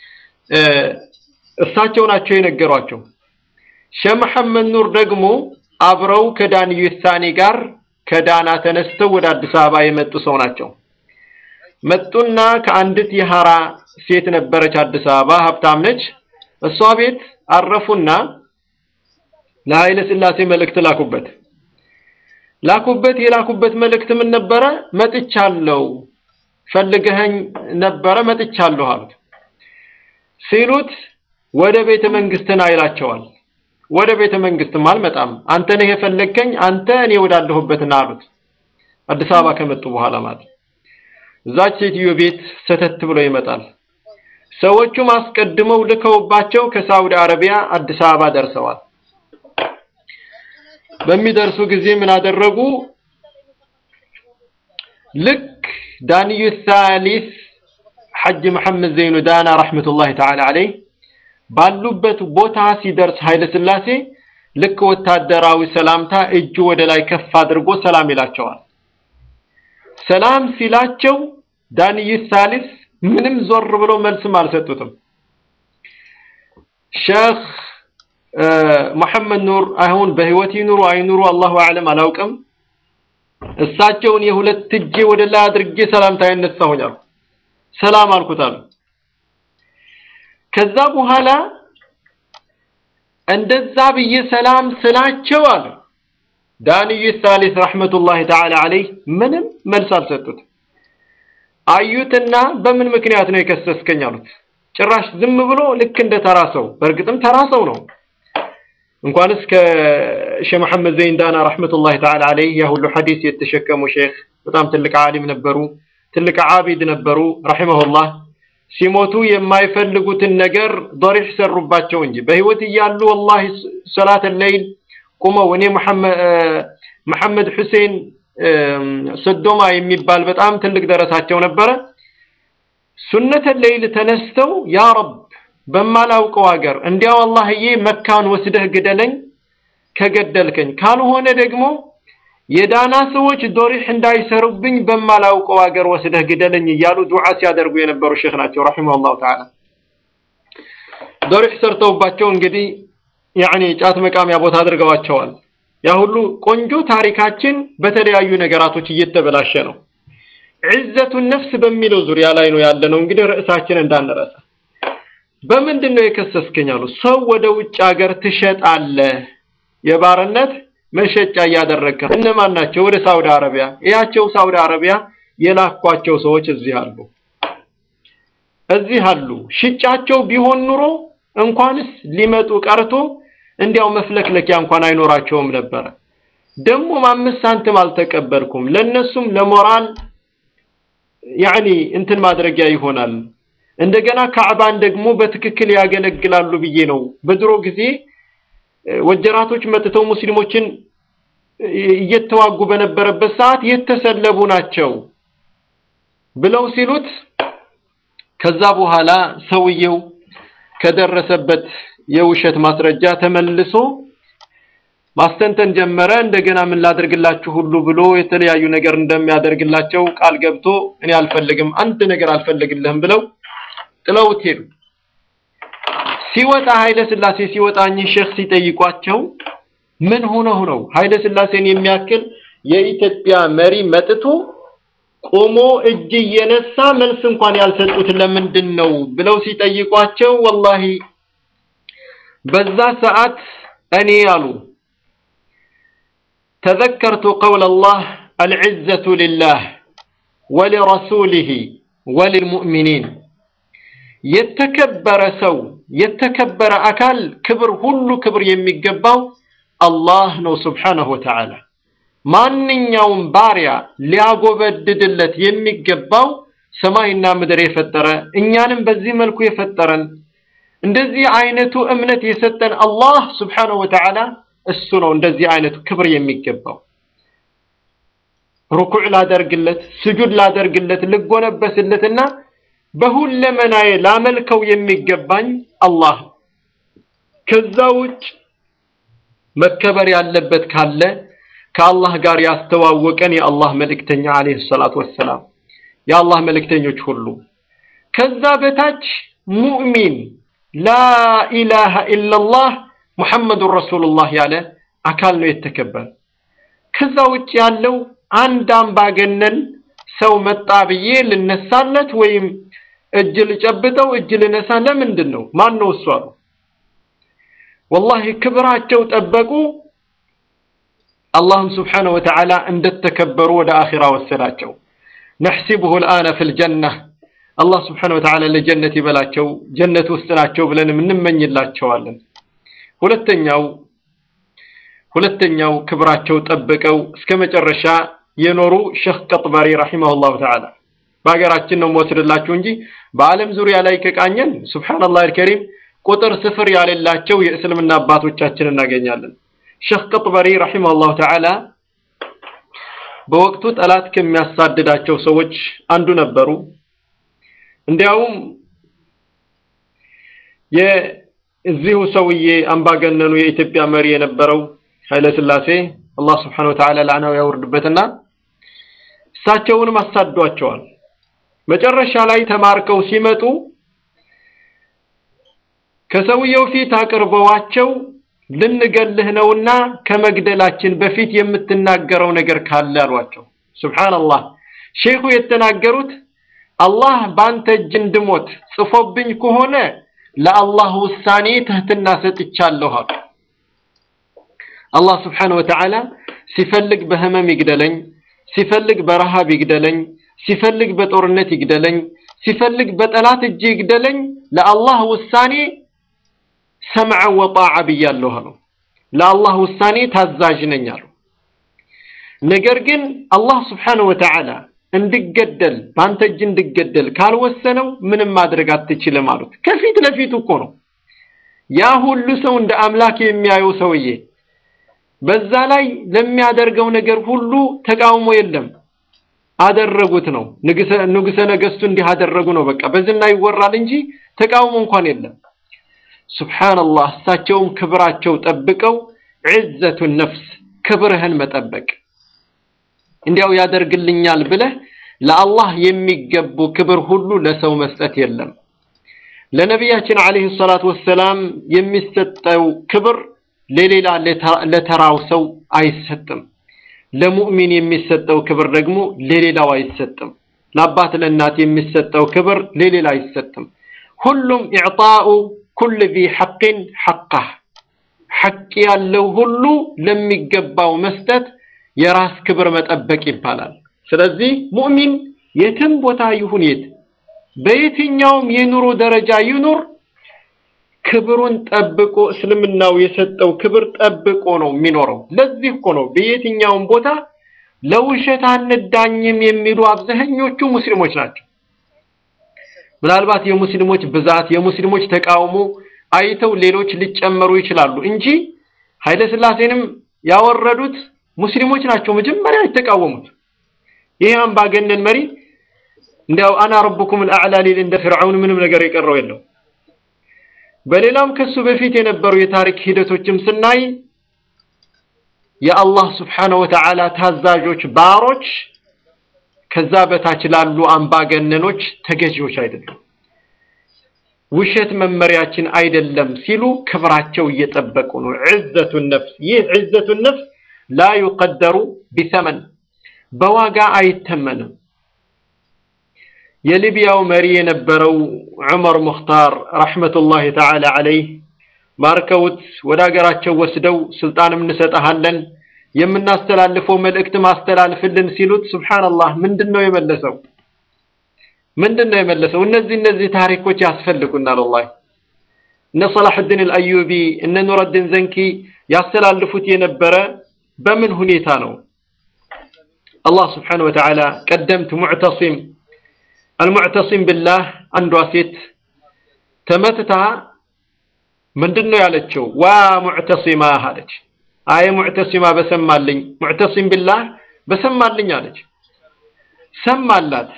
እሳቸው ናቸው የነገሯቸው። ሼህ መሐመድ ኑር ደግሞ አብረው ከዳንኤል ሳኒ ጋር ከዳና ተነስተው ወደ አዲስ አበባ የመጡ ሰው ናቸው። መጡና ከአንዲት የሐራ ሴት ነበረች አዲስ አበባ ሀብታም ነች። እሷ ቤት አረፉና ለኃይለ ሥላሴ መልእክት ላኩበት ላኩበት የላኩበት መልእክት ምን ነበረ? መጥቻለሁ፣ ፈልገኸኝ ነበረ መጥቻለሁ አሉት። ሲሉት ወደ ቤተ መንግስትና ይላቸዋል። ወደ ቤተ መንግስትም አልመጣም፣ አንተ ነህ የፈለግከኝ፣ አንተ እኔ ወዳለሁበትና አሉት። አዲስ አበባ ከመጡ በኋላ ማለት እዛች ሴትዮ ቤት ሰተት ብሎ ይመጣል። ሰዎቹም አስቀድመው ልከውባቸው ከሳውዲ አረቢያ አዲስ አበባ ደርሰዋል። በሚደርሱ ጊዜ ምን አደረጉ? ልክ ዳንዩ ሳሊስ ሐጅ መሐመድ ዘይኑ ዳና ረሕመቱላሂ ተዓላ አለይህ ባሉበት ቦታ ሲደርስ ኃይለ ሥላሴ ልክ ወታደራዊ ሰላምታ እጁ ወደ ላይ ከፍ አድርጎ ሰላም ይላቸዋል። ሰላም ሲላቸው ዳንዩ ሳሊስ ምንም ዞር ብሎ መልስም አልሰጡትም። ሼህ ሙሐመድ ኑር አሁን በህይወት ይኑሩ አይኑሩ አላሁ አዕለም አላውቅም። እሳቸውን የሁለት እጄ ወደ ላይ አድርጌ ሰላምታ ያነሳሁኝ አሉ። ሰላም አልኩት አሉ። ከዛ በኋላ እንደዛ ብዬ ሰላም ስላቸው አሉ ዳንዩ ሳሊስ ረሕመቱላሂ ተዓላ አለይህ ምንም መልስ አልሰጡት። አዩትና በምን ምክንያት ነው የከሰስከኝ አሉት። ጭራሽ ዝም ብሎ ልክ እንደ ተራ ሰው፣ በእርግጥም ተራ ሰው ነው እንኳንስ ከሼህ መሐመድ ዘይንዳና ረሕመቱላሂ ተዓላ አለይህ ያ ሁሉ ሐዲስ የተሸከሙ ሼህ በጣም ትልቅ ዓሊም ነበሩ፣ ትልቅ ዓቢድ ነበሩ ረሒመሁላህ። ሲሞቱ የማይፈልጉትን ነገር ዶሪሕ ሰሩባቸው እንጂ በህይወት እያሉ ወላሂ ሰላት ለይል ቁመው እኔ መሐመድ ሁሴን ሰዶማ የሚባል በጣም ትልቅ ደረሳቸው ነበረ። ሱነተ ለይል ተነስተው ያ ረብ በማላውቀው ሀገር እንዲያው አላህዬ መካን ወስደህ ግደለኝ ከገደልከኝ፣ ካልሆነ ደግሞ የዳና ሰዎች ዶሪሕ እንዳይሰሩብኝ በማላውቀው ሀገር ወስደህ ግደለኝ እያሉ ዱዓ ሲያደርጉ የነበሩ ሼክ ናቸው ረሒመሁላሁ ተዓላ። ዶሪሕ ሰርተውባቸው እንግዲህ ያኔ ጫት መቃሚያ ቦታ አድርገዋቸዋል። ያ ሁሉ ቆንጆ ታሪካችን በተለያዩ ነገራቶች እየተበላሸ ነው። ዒዘቱ ነፍስ በሚለው ዙሪያ ላይ ነው ያለነው። እንግዲህ ርዕሳችን እንዳንረሳ በምንድን ነው የከሰስከኝ አሉ። ሰው ወደ ውጭ ሀገር ትሸጣለህ፣ የባርነት መሸጫ እያደረግከ እነማን ናቸው? ወደ ሳውዲ አረቢያ። እያቸው ሳውዲ አረቢያ የላኳቸው ሰዎች እዚህ አሉ፣ እዚህ አሉ። ሽጫቸው ቢሆን ኑሮ እንኳንስ ሊመጡ ቀርቶ እንዲያው መፍለክለኪያ እንኳን አይኖራቸውም ነበረ። ደግሞ አምስት ሳንቲም አልተቀበልኩም። ለነሱም ለሞራል ያኒ እንትን ማድረጊያ ይሆናል። እንደገና ካዕባን ደግሞ በትክክል ያገለግላሉ ብዬ ነው። በድሮ ጊዜ ወጀራቶች መጥተው ሙስሊሞችን እየተዋጉ በነበረበት ሰዓት የተሰለቡ ናቸው ብለው ሲሉት ከዛ በኋላ ሰውየው ከደረሰበት የውሸት ማስረጃ ተመልሶ ማስተንተን ጀመረ። እንደገና ምን ላደርግላችሁ ሁሉ ብሎ የተለያዩ ነገር እንደሚያደርግላቸው ቃል ገብቶ እኔ አልፈልግም፣ አንድ ነገር አልፈልግልህም ብለው ጥለውት ሄዱ። ሲወጣ ኃይለ ሥላሴ ሲወጣ እኚህ ሼክ ሲጠይቋቸው ምን ሆነው ነው ኃይለ ሥላሴን የሚያክል የኢትዮጵያ መሪ መጥቶ ቆሞ እጅ እየነሳ መልስ እንኳን ያልሰጡት ለምንድን ነው ብለው ሲጠይቋቸው ወላሂ በዛ ሰዓት እኔ አሉ ተዘከርቱ ቀውለ አላህ አልዕዘቱ ሊላህ ወሊረሱሊህ ወሊልሙእሚኒን የተከበረ ሰው የተከበረ አካል ክብር ሁሉ ክብር የሚገባው አላህ ነው ስብሓነሁ ወተዓላ። ማንኛውም ባሪያ ሊያጎበድድለት የሚገባው ሰማይና ምድር የፈጠረ እኛንም በዚህ መልኩ የፈጠረን እንደዚህ አይነቱ እምነት የሰጠን አላህ ስብሓነሁ ወተዓላ እሱ ነው እንደዚህ አይነቱ ክብር የሚገባው። ሩኩዕ ላደርግለት፣ ስጁድ ላደርግለት፣ ልጎነበስለትና በሁለመናዬ ላመልከው የሚገባኝ አላህ። ከዛ ውጭ መከበር ያለበት ካለ ከአላህ ጋር ያስተዋወቀን የአላህ መልእክተኛ አለይሂ ሰላቱ ወሰላም የአላህ መልእክተኞች ሁሉ ከዛ በታች ሙእሚን ላኢላሃ ኢላላህ ሙሐመዱን ረሱሉላህ ያለ አካል ነው የተከበረ። ከዛ ውጭ ያለው አንድ አምባገነን ሰው መጣ ብዬ ልነሳለት ወይም እጅ ልጨብጠው እጅ ልነሳ ለምንድን ነው? ማን ነው እሱ አሉ። ወላሂ ክብራቸው ጠበቁ። አላህም ስብሓነሁ ወተዓላ እንደተከበሩ ወደ አኺራ ወሰዳቸው። ነሕሲቡሁ ልአነ ፊል ጀና አላህ ስብሓነሁ ወተዓላ ለጀነት ይበላቸው፣ ጀነት ውስጥ ናቸው ብለንም እንመኝላቸዋለን። ሁለተኛው ሁለተኛው ክብራቸው ጠብቀው እስከ መጨረሻ የኖሩ ሼክ ቀጥበሪ ረሂመሁላሁ ተዓላ በሀገራችን ነው የምወስድላችሁ እንጂ በዓለም ዙሪያ ላይ ከቃኘን ሱብሓነላህ አልከሪም ቁጥር ስፍር ያሌላቸው የእስልምና አባቶቻችን እናገኛለን። ሼክ ቀጥበሪ ረሂመሁላሁ ተዓላ በወቅቱ ጠላት ከሚያሳድዳቸው ሰዎች አንዱ ነበሩ። እንዲያውም የዚሁ ሰውዬ አምባገነኑ የኢትዮጵያ መሪ የነበረው ኃይለ ሥላሴ አላህ ስብሐነሁ ወተዓላ ላዕናው ያወርድበትና እሳቸውንም አሳዷቸዋል። መጨረሻ ላይ ተማርከው ሲመጡ ከሰውየው ፊት አቅርበዋቸው ልንገልህ ነውና ከመግደላችን በፊት የምትናገረው ነገር ካለ አሏቸው። ሱብሓነላህ ሼኹ የተናገሩት አላህ በአንተ እጅ እንድሞት ጽፎብኝ ከሆነ ለአላህ ውሳኔ ትህትና ሰጥቻለሁ አሉ። አላህ ስብሓነሁ ወተዓላ ሲፈልግ በህመም ይግደለኝ፣ ሲፈልግ በረሃብ ይግደለኝ፣ ሲፈልግ በጦርነት ይግደለኝ፣ ሲፈልግ በጠላት እጅ ይግደለኝ፣ ለአላህ ውሳኔ ሰምዐ ወጣዓ ብያለሁ አሉ። ለአላህ ውሳኔ ታዛዥ ነኝ አሉ። ነገር ግን አላህ ስብሓነሁ ወተዓላ እንድገደል በአንተ እጅ እንድገደል ካልወሰነው ምንም ማድረግ አትችልም አሉት። ከፊት ለፊቱ እኮ ነው ያ ሁሉ ሰው እንደ አምላክ የሚያየው ሰውዬ በዛ ላይ ለሚያደርገው ነገር ሁሉ ተቃውሞ የለም። አደረጉት ነው ንጉሰ ነገስቱ እንዲህ አደረጉ ነው በቃ በዝና ይወራል እንጂ ተቃውሞ እንኳን የለም። ሱብሓነላህ እሳቸውም ክብራቸው ጠብቀው ዒዘቱ ነፍስ ክብርህን መጠበቅ እንዲያው ያደርግልኛል ብለህ ለአላህ የሚገቡ ክብር ሁሉ ለሰው መስጠት የለም። ለነቢያችን አለይሂ ሰላቱ ወሰላም የሚሰጠው ክብር ለሌላ ለተራው ሰው አይሰጥም። ለሙእሚን የሚሰጠው ክብር ደግሞ ለሌላው አይሰጥም። ለአባት ለእናት የሚሰጠው ክብር ለሌላ አይሰጥም። ሁሉም ኢዕጣኡ ኩል ዚ ሐቅን ሐቃህ ሐቅ ያለው ሁሉ ለሚገባው መስጠት የራስ ክብር መጠበቅ ይባላል። ስለዚህ ሙእሚን የትም ቦታ ይሁን የት በየትኛውም የኑሮ ደረጃ ይኑር ክብሩን ጠብቆ እስልምናው የሰጠው ክብር ጠብቆ ነው የሚኖረው። ለዚህ እኮ ነው በየትኛውም ቦታ ለውሸት አንዳኝም የሚሉ አብዛኞቹ ሙስሊሞች ናቸው። ምናልባት የሙስሊሞች ብዛት የሙስሊሞች ተቃውሞ አይተው ሌሎች ሊጨመሩ ይችላሉ እንጂ ኃይለ ሥላሴንም ያወረዱት ሙስሊሞች ናቸው መጀመሪያ የተቃወሙት። ይህ አምባገነን መሪ እንዲያው አና ረቡኩም አልአዕላ ሊል እንደ ፍርዓውን ምንም ነገር የቀረው የለው። በሌላም ከሱ በፊት የነበሩ የታሪክ ሂደቶችም ስናይ የአላህ ስብሓነ ወተዓላ ታዛዦች ባሮች ከዛ በታች ላሉ አምባገነኖች ተገዢዎች አይደሉም። ውሸት መመሪያችን አይደለም ሲሉ ክብራቸው እየጠበቁ ነው። ዕዘቱ ነፍስ ይህ ዕዘቱ ነፍስ ላ ዩቀደሩ ቢሰመን በዋጋ አይተመንም። የሊቢያው መሪ የነበረው ዑመር ሙኽታር ረሕመቱላሂ ተዓላ ዐለይህ ማርከውት ወደ ሀገራቸው ወስደው ስልጣንም እንሰጠሃለን የምናስተላልፈው መልእክት ማስተላልፍልን ሲሉት ሱብሓነላህ ምንድን ነው የመለሰው? ምንድን ነው የመለሰው? እነዚህ እነዚህ ታሪኮች ያስፈልጉናል። ወላሂ እነ ሰላሑዲን አልአዩቢ እነ ኑረዲን ዘንኪ ያስተላልፉት የነበረ በምን ሁኔታ ነው? አላህ ስብሓነሁ ወተዓላ ቀደምት ሙዕተሲም አልሙዕተሲም ቢላህ አንዷ ሴት ተመትታ ምንድን ነው ያለችው? ዋ ሙዕተሲማ አለች። አይ ሙዕተሲማ በሰማልኝ ሙዕተሲም ቢላህ በሰማልኝ አለች። ሰማላት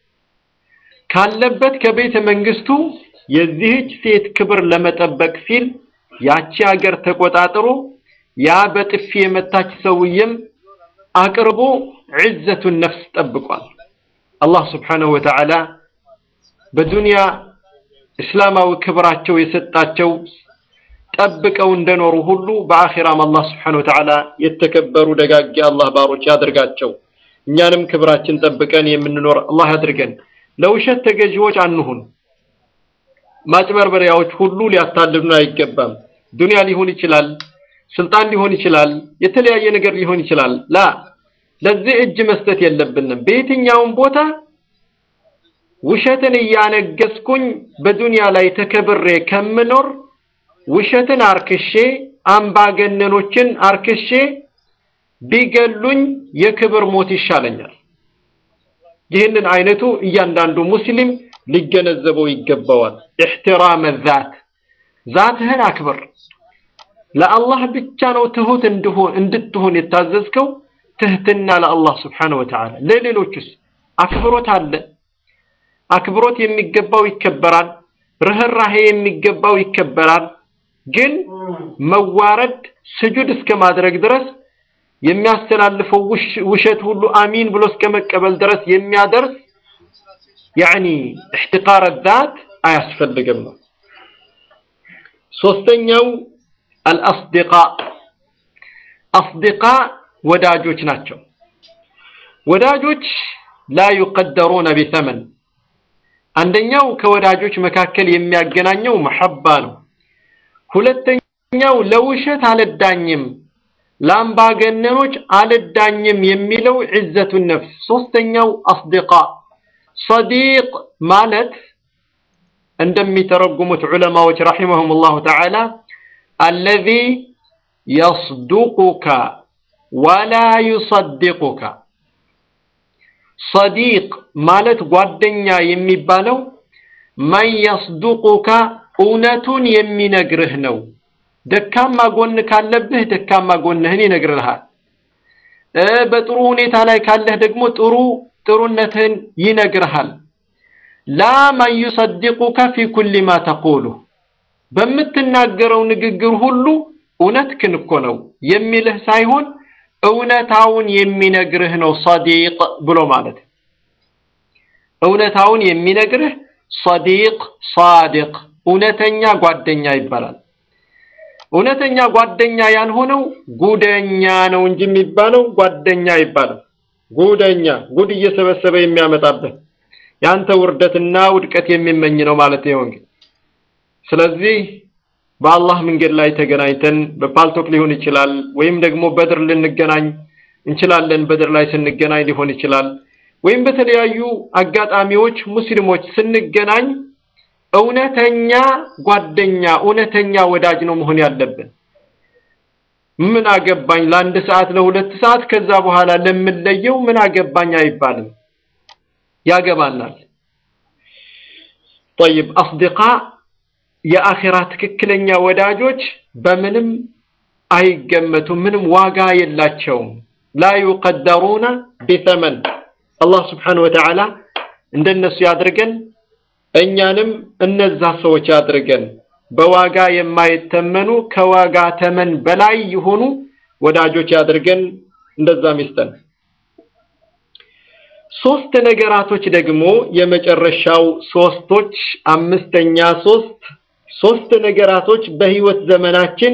ካለበት ከቤተ መንግስቱ የዚህች ሴት ክብር ለመጠበቅ ሲል ያቺ ሀገር ተቆጣጥሮ ያ በጥፊ የመታች ሰውዬም አቅርቦ ዕዘቱን ነፍስ ጠብቋል። አላህ ስብሓነሁ ወተዓላ በዱንያ እስላማዊ ክብራቸው የሰጣቸው ጠብቀው እንደኖሩ ሁሉ በአኺራም አላህ ስብሓነሁ ወተዓላ የተከበሩ ደጋግ አላህ ባሮች ያድርጋቸው። እኛንም ክብራችን ጠብቀን የምንኖር አላህ ያድርገን። ለውሸት ተገዢዎች አንሁን። ማጭበርበሪያዎች ሁሉ ሊያታልሉን አይገባም። ዱንያ ሊሆን ይችላል፣ ስልጣን ሊሆን ይችላል፣ የተለያየ ነገር ሊሆን ይችላል። ላ ለዚህ እጅ መስጠት የለብንም። በየትኛውም ቦታ ውሸትን እያነገስኩኝ በዱንያ ላይ ተከብሬ ከምኖር ውሸትን አርክሼ አምባገነኖችን አርክሼ ቢገሉኝ የክብር ሞት ይሻለኛል። ይህንን አይነቱ እያንዳንዱ ሙስሊም ሊገነዘበው ይገባዋል። ኢሕትራመ ዛት ዛትህን አክብር። ለአላህ ብቻ ነው ትሁት እንድትሆን የታዘዝከው። ትህትና ለአላህ ስብሓነሁ ወተዓላ። ለሌሎቹስ አክብሮት አለ። አክብሮት የሚገባው ይከበራል። ርህራሄ የሚገባው ይከበራል። ግን መዋረድ ስጁድ እስከ ማድረግ ድረስ የሚያስተላልፈው ውሸት ሁሉ አሚን ብሎ እስከ መቀበል ድረስ የሚያደርስ ያዕኒ እሕትቃረ ዛት አያስፈልግም ነው። ሶስተኛው አልአስዲቃ አስዲቃ ወዳጆች ናቸው። ወዳጆች ላ ዩቀደሩነ ቢተመን አንደኛው ከወዳጆች መካከል የሚያገናኘው መሐባ ነው። ሁለተኛው ለውሸት አልዳኝም ለአምባገነኖች አልዳኝም የሚለው ዕዘቱን ነፍስ። ሶስተኛው አስዲቃ ሰዲቅ ማለት እንደሚተረጉሙት ዑለማዎች ረሒመሁም ላሁ ተዓላ አለዚ የስዱቁከ ወላ ዩሰድቁከ። ሰዲቅ ማለት ጓደኛ የሚባለው መን የስዱቁከ እውነቱን የሚነግርህ ነው። ደካማ ጎን ካለብህ ደካማ ጎንህን ይነግርልሃል። በጥሩ ሁኔታ ላይ ካለህ ደግሞ ጥሩ ጥሩነትህን ይነግርሃል። ላ መን ዩሰድቁከ ፊ ኩሊ ማ ተቁሉ በምትናገረው ንግግር ሁሉ እውነትህን እኮ ነው የሚልህ ሳይሆን እውነታውን የሚነግርህ ነው ሰዲቅ ብሎ ማለት። እውነታውን የሚነግርህ ሰዲቅ ሳዲቅ እውነተኛ ጓደኛ ይባላል። እውነተኛ ጓደኛ ያልሆነው ጉደኛ ነው እንጂ የሚባለው ጓደኛ ይባላል። ጉደኛ ጉድ እየሰበሰበ የሚያመጣበት ያንተ ውርደትና ውድቀት የሚመኝ ነው ማለት ነው እንግዲህ። ስለዚህ በአላህ መንገድ ላይ ተገናኝተን በፓልቶክ ሊሆን ይችላል፣ ወይም ደግሞ በድር ልንገናኝ እንችላለን። በድር ላይ ስንገናኝ ሊሆን ይችላል፣ ወይም በተለያዩ አጋጣሚዎች ሙስሊሞች ስንገናኝ እውነተኛ ጓደኛ እውነተኛ ወዳጅ ነው መሆን ያለብን። ምን አገባኝ ለአንድ ሰዓት ለሁለት ሰዓት ከዛ በኋላ ለምንለየው ምን አገባኝ አይባልም። ያገባናል። ጠይብ አስዲቃ የአኺራ ትክክለኛ ወዳጆች በምንም አይገመቱም፣ ምንም ዋጋ የላቸውም። ላ ዩቀደሩነ ቢተመን አላህ ስብሓነሁ ወተዓላ እንደነሱ ያድርገን፣ እኛንም እነዛ ሰዎች ያድርገን። በዋጋ የማይተመኑ ከዋጋ ተመን በላይ የሆኑ ወዳጆች ያድርገን። እንደዛም ይስጠን። ሶስት ነገራቶች ደግሞ የመጨረሻው ሶስቶች አምስተኛ ሶስት ሶስት ነገራቶች በህይወት ዘመናችን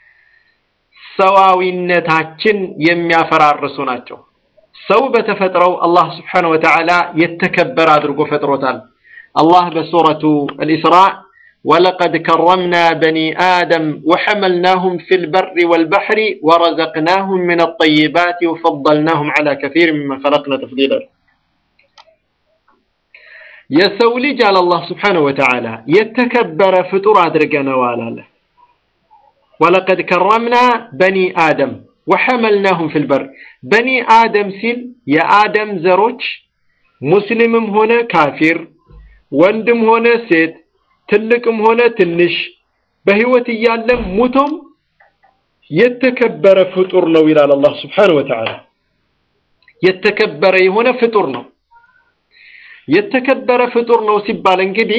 ሰዋዊነታችን የሚያፈራርሱ ናቸው። ሰው በተፈጥረው አላህ ስብሓነሁ ወተዓላ የተከበረ አድርጎ ፈጥሮታል። አላህ በሱረቱ አልኢስራእ ወለቀድ ከረምና በኒ አደም ወሐመልናሁም ፊል በሪ ወልበሕሪ ወረዘቅናሁም ሚነ ጠይባት ወፈደልናሁም ዐላ ከሲር ሚመን ኸለቅና ተፍዲላ። የሰው ልጅ አለ አላህ ስብሓነሁ ወተዓላ የተከበረ ፍጡር አድርገነዋል አለ። ወለቀድ ከረምና በኒ አደም ወሐመልናሁም ፊል በር በኒ አደም ሲል የአደም ዘሮች ሙስሊምም ሆነ ካፊር፣ ወንድም ሆነ ሴት፣ ትልቅም ሆነ ትንሽ በህይወት እያለም ሙቶም የተከበረ ፍጡር ነው ይላል አላህ ስብሓነሁ ወተዓላ። የተከበረ የሆነ ፍጡር ነው። የተከበረ ፍጡር ነው ሲባል እንግዲህ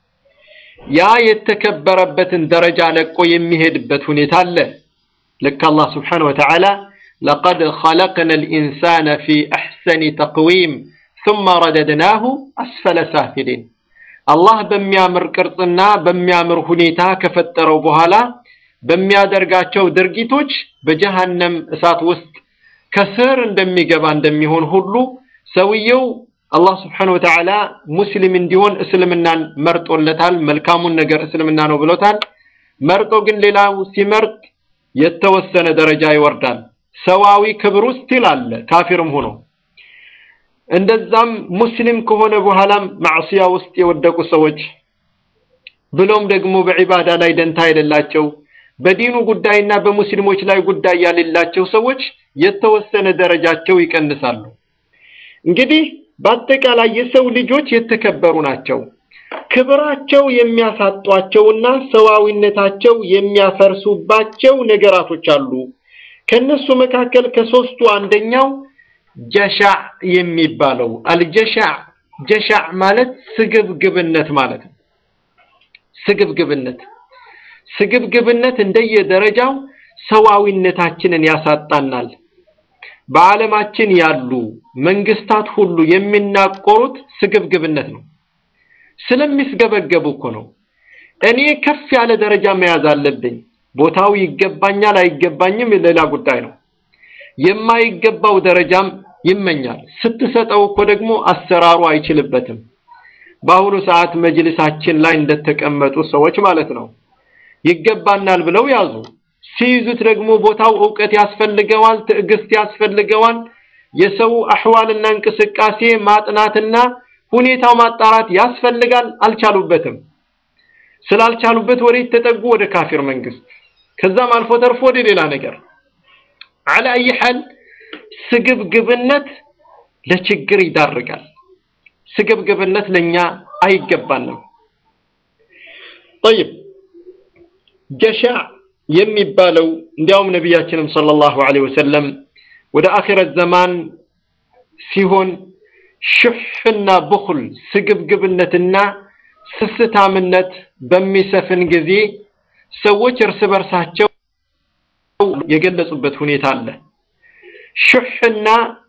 ያ የተከበረበትን ደረጃ ለቆ የሚሄድበት ሁኔታ አለ። ልክ አላህ ስብሓነሁ ወተዓላ ለቀድ ኸለቅነ ልኢንሳነ ፊ አሕሰኒ ተቅዊም ثم رددناه أسفل سافلين አላህ በሚያምር ቅርጽና በሚያምር ሁኔታ ከፈጠረው በኋላ በሚያደርጋቸው ድርጊቶች በጀሃነም እሳት ውስጥ ከስር እንደሚገባ እንደሚሆን ሁሉ ሰውየው አላህ ስብሓነሁ ወተዓላ ሙስሊም እንዲሆን እስልምናን መርጦለታል። መልካሙን ነገር እስልምና ነው ብሎታል። መርጦ ግን ሌላው ሲመርጥ የተወሰነ ደረጃ ይወርዳል። ሰዋዊ ክብር ውስጥ ይላል ካፊርም ሆኖ እንደዛም ሙስሊም ከሆነ በኋላም ማዕሲያ ውስጥ የወደቁ ሰዎች ብሎም ደግሞ በዒባዳ ላይ ደንታ የሌላቸው በዲኑ ጉዳይና በሙስሊሞች ላይ ጉዳይ ያሌላቸው ሰዎች የተወሰነ ደረጃቸው ይቀንሳሉ። እንግዲህ በአጠቃላይ የሰው ልጆች የተከበሩ ናቸው። ክብራቸው የሚያሳጧቸውና ሰዋዊነታቸው የሚያፈርሱባቸው ነገራቶች አሉ። ከነሱ መካከል ከሶስቱ አንደኛው ጀሻዕ የሚባለው አልጀሻዕ ጀሻዕ ማለት ስግብግብነት ማለት ነው። ስግብግብነት ስግብግብነት እንደየደረጃው ሰዋዊነታችንን ያሳጣናል። በዓለማችን ያሉ መንግስታት ሁሉ የሚናቆሩት ስግብግብነት ነው። ስለሚስገበገቡ እኮ ነው። እኔ ከፍ ያለ ደረጃ መያዝ አለብኝ፣ ቦታው ይገባኛል አይገባኝም ሌላ ጉዳይ ነው። የማይገባው ደረጃም ይመኛል። ስትሰጠው እኮ ደግሞ አሰራሩ አይችልበትም። በአሁኑ ሰዓት መጅልሳችን ላይ እንደተቀመጡ ሰዎች ማለት ነው። ይገባናል ብለው ያዙ። ሲይዙት ደግሞ ቦታው እውቀት ያስፈልገዋል፣ ትዕግስት ያስፈልገዋል። የሰው አህዋልና እንቅስቃሴ ማጥናትና ሁኔታው ማጣራት ያስፈልጋል። አልቻሉበትም። ስላልቻሉበት ወዴት ተጠጉ? ወደ ካፊር መንግስት፣ ከዛም አልፎ ተርፎ ወደ ሌላ ነገር አላ አይ ሐል ስግብግብነት ለችግር ይዳርጋል። ስግብግብነት ለኛ አይገባንም። ጠይብ ጀሻዕ የሚባለው እንዲያውም ነቢያችንም ሰለላሁ ዐለይሂ ወሰለም ወደ አኺረት ዘማን ሲሆን ሽሕና ብኹል ስግብግብነትና ስስታምነት በሚሰፍን ጊዜ ሰዎች እርስ በርሳቸው የገለጹበት ሁኔታ አለ። ሹሕና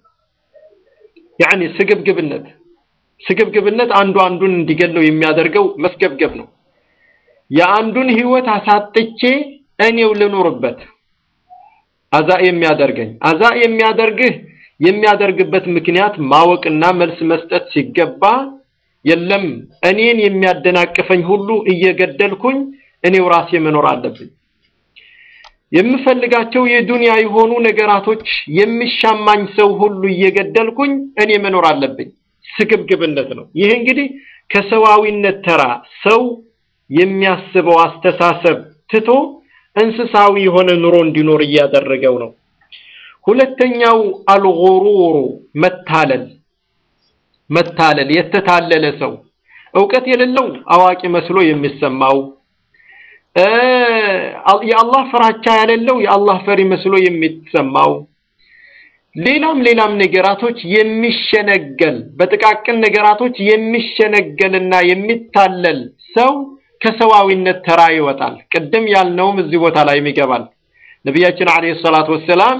ያኒ ስግብግብነት ስግብግብነት አንዱ አንዱን እንዲገለው የሚያደርገው መስገብገብ ነው። የአንዱን ህይወት አሳጥቼ እኔው ልኖርበት አዛ የሚያደርገኝ አዛ የሚያደርግህ የሚያደርግበት ምክንያት ማወቅና መልስ መስጠት ሲገባ የለም እኔን የሚያደናቅፈኝ ሁሉ እየገደልኩኝ እኔው ራሴ መኖር አለብኝ። የምፈልጋቸው የዱንያ የሆኑ ነገራቶች የሚሻማኝ ሰው ሁሉ እየገደልኩኝ እኔ መኖር አለብኝ። ስግብግብነት ነው። ይህ እንግዲህ ከሰዋዊነት ተራ ሰው የሚያስበው አስተሳሰብ ትቶ እንስሳዊ የሆነ ኑሮ እንዲኖር እያደረገው ነው። ሁለተኛው አልጉሩሩ መታለል መታለል የተታለለ ሰው እውቀት የሌለው አዋቂ መስሎ የሚሰማው የአላህ ፍራቻ የሌለው የአላህ ፈሪ መስሎ የሚሰማው ሌላም ሌላም ነገራቶች የሚሸነገል በጥቃቅን ነገራቶች የሚሸነገልና የሚታለል ሰው ከሰዋዊነት ተራ ይወጣል። ቅድም ያልነውም እዚህ ቦታ ላይ ይገባል። ነቢያችን አለይሂ ሰላቱ ወሰላም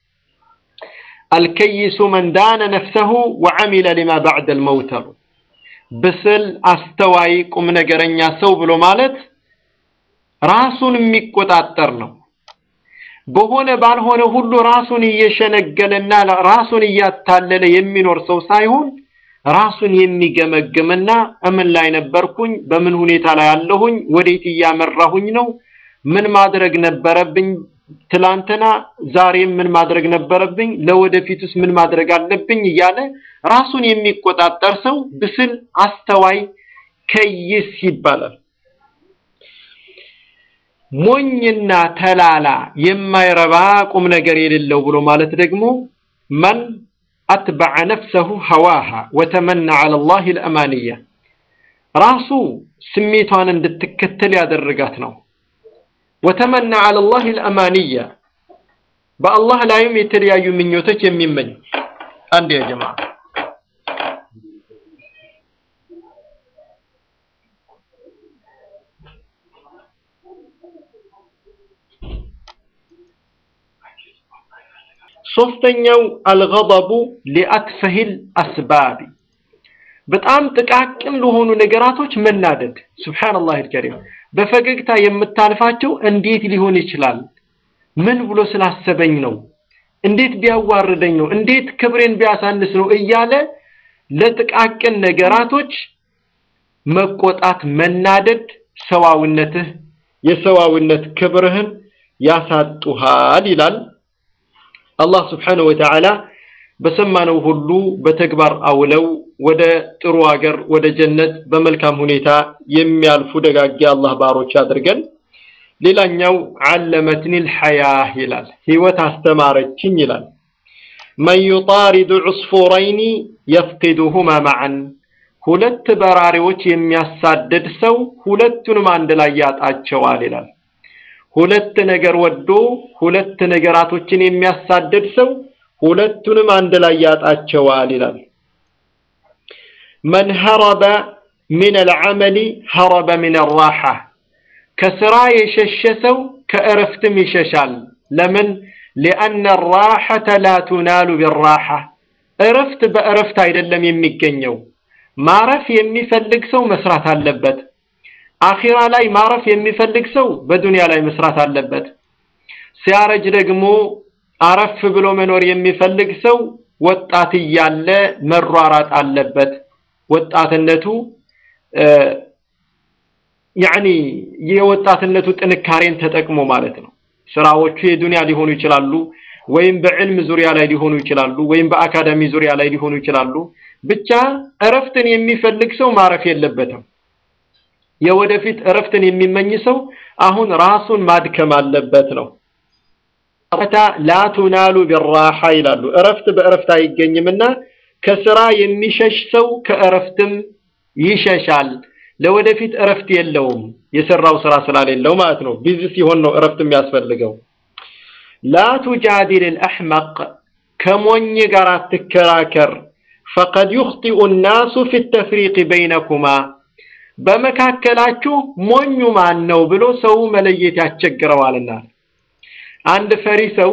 አልከይሱ መን ዳነ ነፍሰሁ ወዐሚለ ሊማ ባዕደል መውት አሉ። ብስል አስተዋይ ቁም ነገረኛ ሰው ብሎ ማለት ራሱን የሚቆጣጠር ነው። በሆነ ባልሆነ ሁሉ ራሱን እየሸነገለና ራሱን እያታለለ የሚኖር ሰው ሳይሆን ራሱን የሚገመግምና እምን ላይ ነበርኩኝ፣ በምን ሁኔታ ላይ አለሁኝ፣ ወዴት እያመራሁኝ ነው፣ ምን ማድረግ ነበረብኝ ትላንትና፣ ዛሬም ምን ማድረግ ነበረብኝ፣ ለወደፊቱስ ምን ማድረግ አለብኝ እያለ ራሱን የሚቆጣጠር ሰው ብስል አስተዋይ ከይስ ይባላል። ሞኝና ተላላ የማይረባ ቁም ነገር የሌለው ብሎ ማለት ደግሞ መን አትበዐ ነፍሰሁ ሀዋሃ ወተመና ዐለ ላህ ልአማንያ ራሱ ስሜቷን እንድትከተል ያደረጋት ነው። ወተመና ዐለ ላህ ልአማንያ በአላህ ላይም የተለያዩ ምኞቶች የሚመኝ አንድ ያ ጀማ ሶስተኛው አልገضቡ ሊአትፈሂል አስባቢ በጣም ጥቃቅን ለሆኑ ነገራቶች መናደድ። ሱብሓነላህ አልከሪም በፈገግታ የምታልፋቸው እንዴት ሊሆን ይችላል? ምን ብሎ ስላሰበኝ ነው? እንዴት ቢያዋርደኝ ነው? እንዴት ክብሬን ቢያሳንስ ነው? እያለ ለጥቃቅን ነገራቶች መቆጣት፣ መናደድ ሰዋዊነትህ የሰዋዊነት ክብርህን ያሳጡሃል ይላል። አላህ ስብሓነሁ ወተዓላ በሰማነው ሁሉ በተግባር አውለው ወደ ጥሩ ሀገር ወደ ጀነት በመልካም ሁኔታ የሚያልፉ ደጋጊ አላህ ባሮች አድርገን። ሌላኛው ዓለመትኒ ልሐያህ ይላል፣ ህይወት አስተማረችኝ ይላል። መን ዩጣሪዱ ዑስፉረይኒ የፍቂዱሁማ መዐን ሁለት በራሪዎች የሚያሳድድ ሰው ሁለቱንም አንድ ላይ ያጣቸዋል ይላል። ሁለት ነገር ወዶ ሁለት ነገራቶችን የሚያሳድድ ሰው ሁለቱንም አንድ ላይ ያጣቸዋል ይላል። መን ሀረበ ሚን አልዓመሊ ሀረበ ሚን አራሓ ከስራ የሸሸ ሰው ከእረፍትም ይሸሻል። ለምን? ሊአነ ራሐተ ላ ቱናሉ ቢራሓ እረፍት በእረፍት አይደለም የሚገኘው። ማረፍ የሚፈልግ ሰው መስራት አለበት። አኺራ ላይ ማረፍ የሚፈልግ ሰው በዱንያ ላይ መስራት አለበት። ሲያረጅ ደግሞ አረፍ ብሎ መኖር የሚፈልግ ሰው ወጣት እያለ መሯራጥ አለበት። ወጣትነቱ ያኒ የወጣትነቱ ጥንካሬን ተጠቅሞ ማለት ነው። ስራዎቹ የዱንያ ሊሆኑ ይችላሉ፣ ወይም በዕልም ዙሪያ ላይ ሊሆኑ ይችላሉ፣ ወይም በአካዳሚ ዙሪያ ላይ ሊሆኑ ይችላሉ። ብቻ እረፍትን የሚፈልግ ሰው ማረፍ የለበትም። የወደፊት እረፍትን የሚመኝ ሰው አሁን ራሱን ማድከም አለበት ነው። ላ ቱናሉ ቢራሓ ይላሉ። እረፍት በእረፍት አይገኝምና ከስራ የሚሸሽ ሰው ከእረፍትም ይሸሻል። ለወደፊት እረፍት የለውም የሰራው ስራ ስላሌለው ማለት ነው። ቢዚ ሲሆን ነው እረፍት የሚያስፈልገው። ላ ቱጃዲል አልአሕመቅ ከሞኝ ጋር አትከራከር። ፈቀድ ዩኽጢኡ ናሱ ፊ ተፍሪቅ በይነኩማ በመካከላችሁ ሞኙ ማን ነው ብሎ ሰው መለየት ያስቸግረዋልና። አንድ ፈሪ ሰው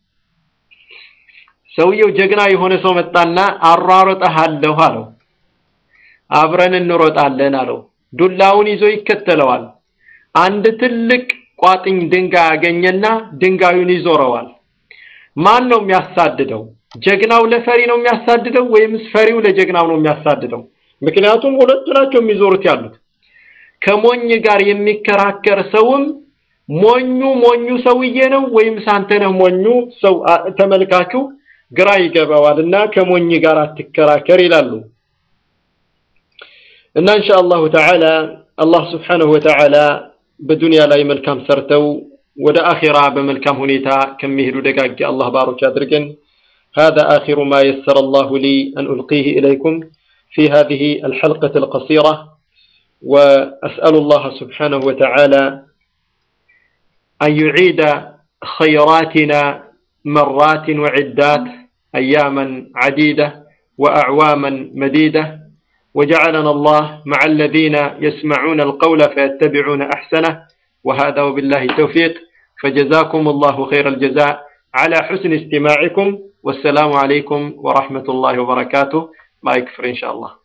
ሰውየው ጀግና የሆነ ሰው መጣና አሯሮጠሃለሁ አለው። አብረን እንሮጣለን አለው። ዱላውን ይዞ ይከተለዋል። አንድ ትልቅ ቋጥኝ ድንጋይ አገኘና ድንጋዩን ይዞረዋል። ማን ነው የሚያሳድደው? ጀግናው ለፈሪ ነው የሚያሳድደው ወይምስ ፈሪው ለጀግናው ነው የሚያሳድደው? ምክንያቱም ሁለቱ ናቸው የሚዞሩት ያሉት። ከሞኝ ጋር የሚከራከር ሰውም ሞኙ ሞኙ ሰውዬ ነው ወይምስ አንተ ነህ ሞኙ ሰው ተመልካቹ ግራ ይገባዋል እና ከሞኝ ጋር አትከራከር ይላሉ። እና ኢንሻአላሁ ተዓላ አላህ ስብሓነሁ ወተዓላ በዱንያ ላይ መልካም ሰርተው ወደ አኺራ በመልካም ሁኔታ ከሚሄዱ ደጋግ አላህ ባሮች አድርገን هذا آخر ما يسر الله لي أن ألقيه إليكم في هذه الحلقة القصيرة وأسأل الله سبحانه وتعالى أن يعيد خيراتنا مرات وعدات أياما عديدة وأعواما مديدة وجعلنا الله مع الذين يسمعون القول فيتبعون أحسنه وهذا وبالله التوفيق فجزاكم الله خير الجزاء على حسن استماعكم والسلام عليكم ورحمة الله وبركاته ما يكفر إن شاء الله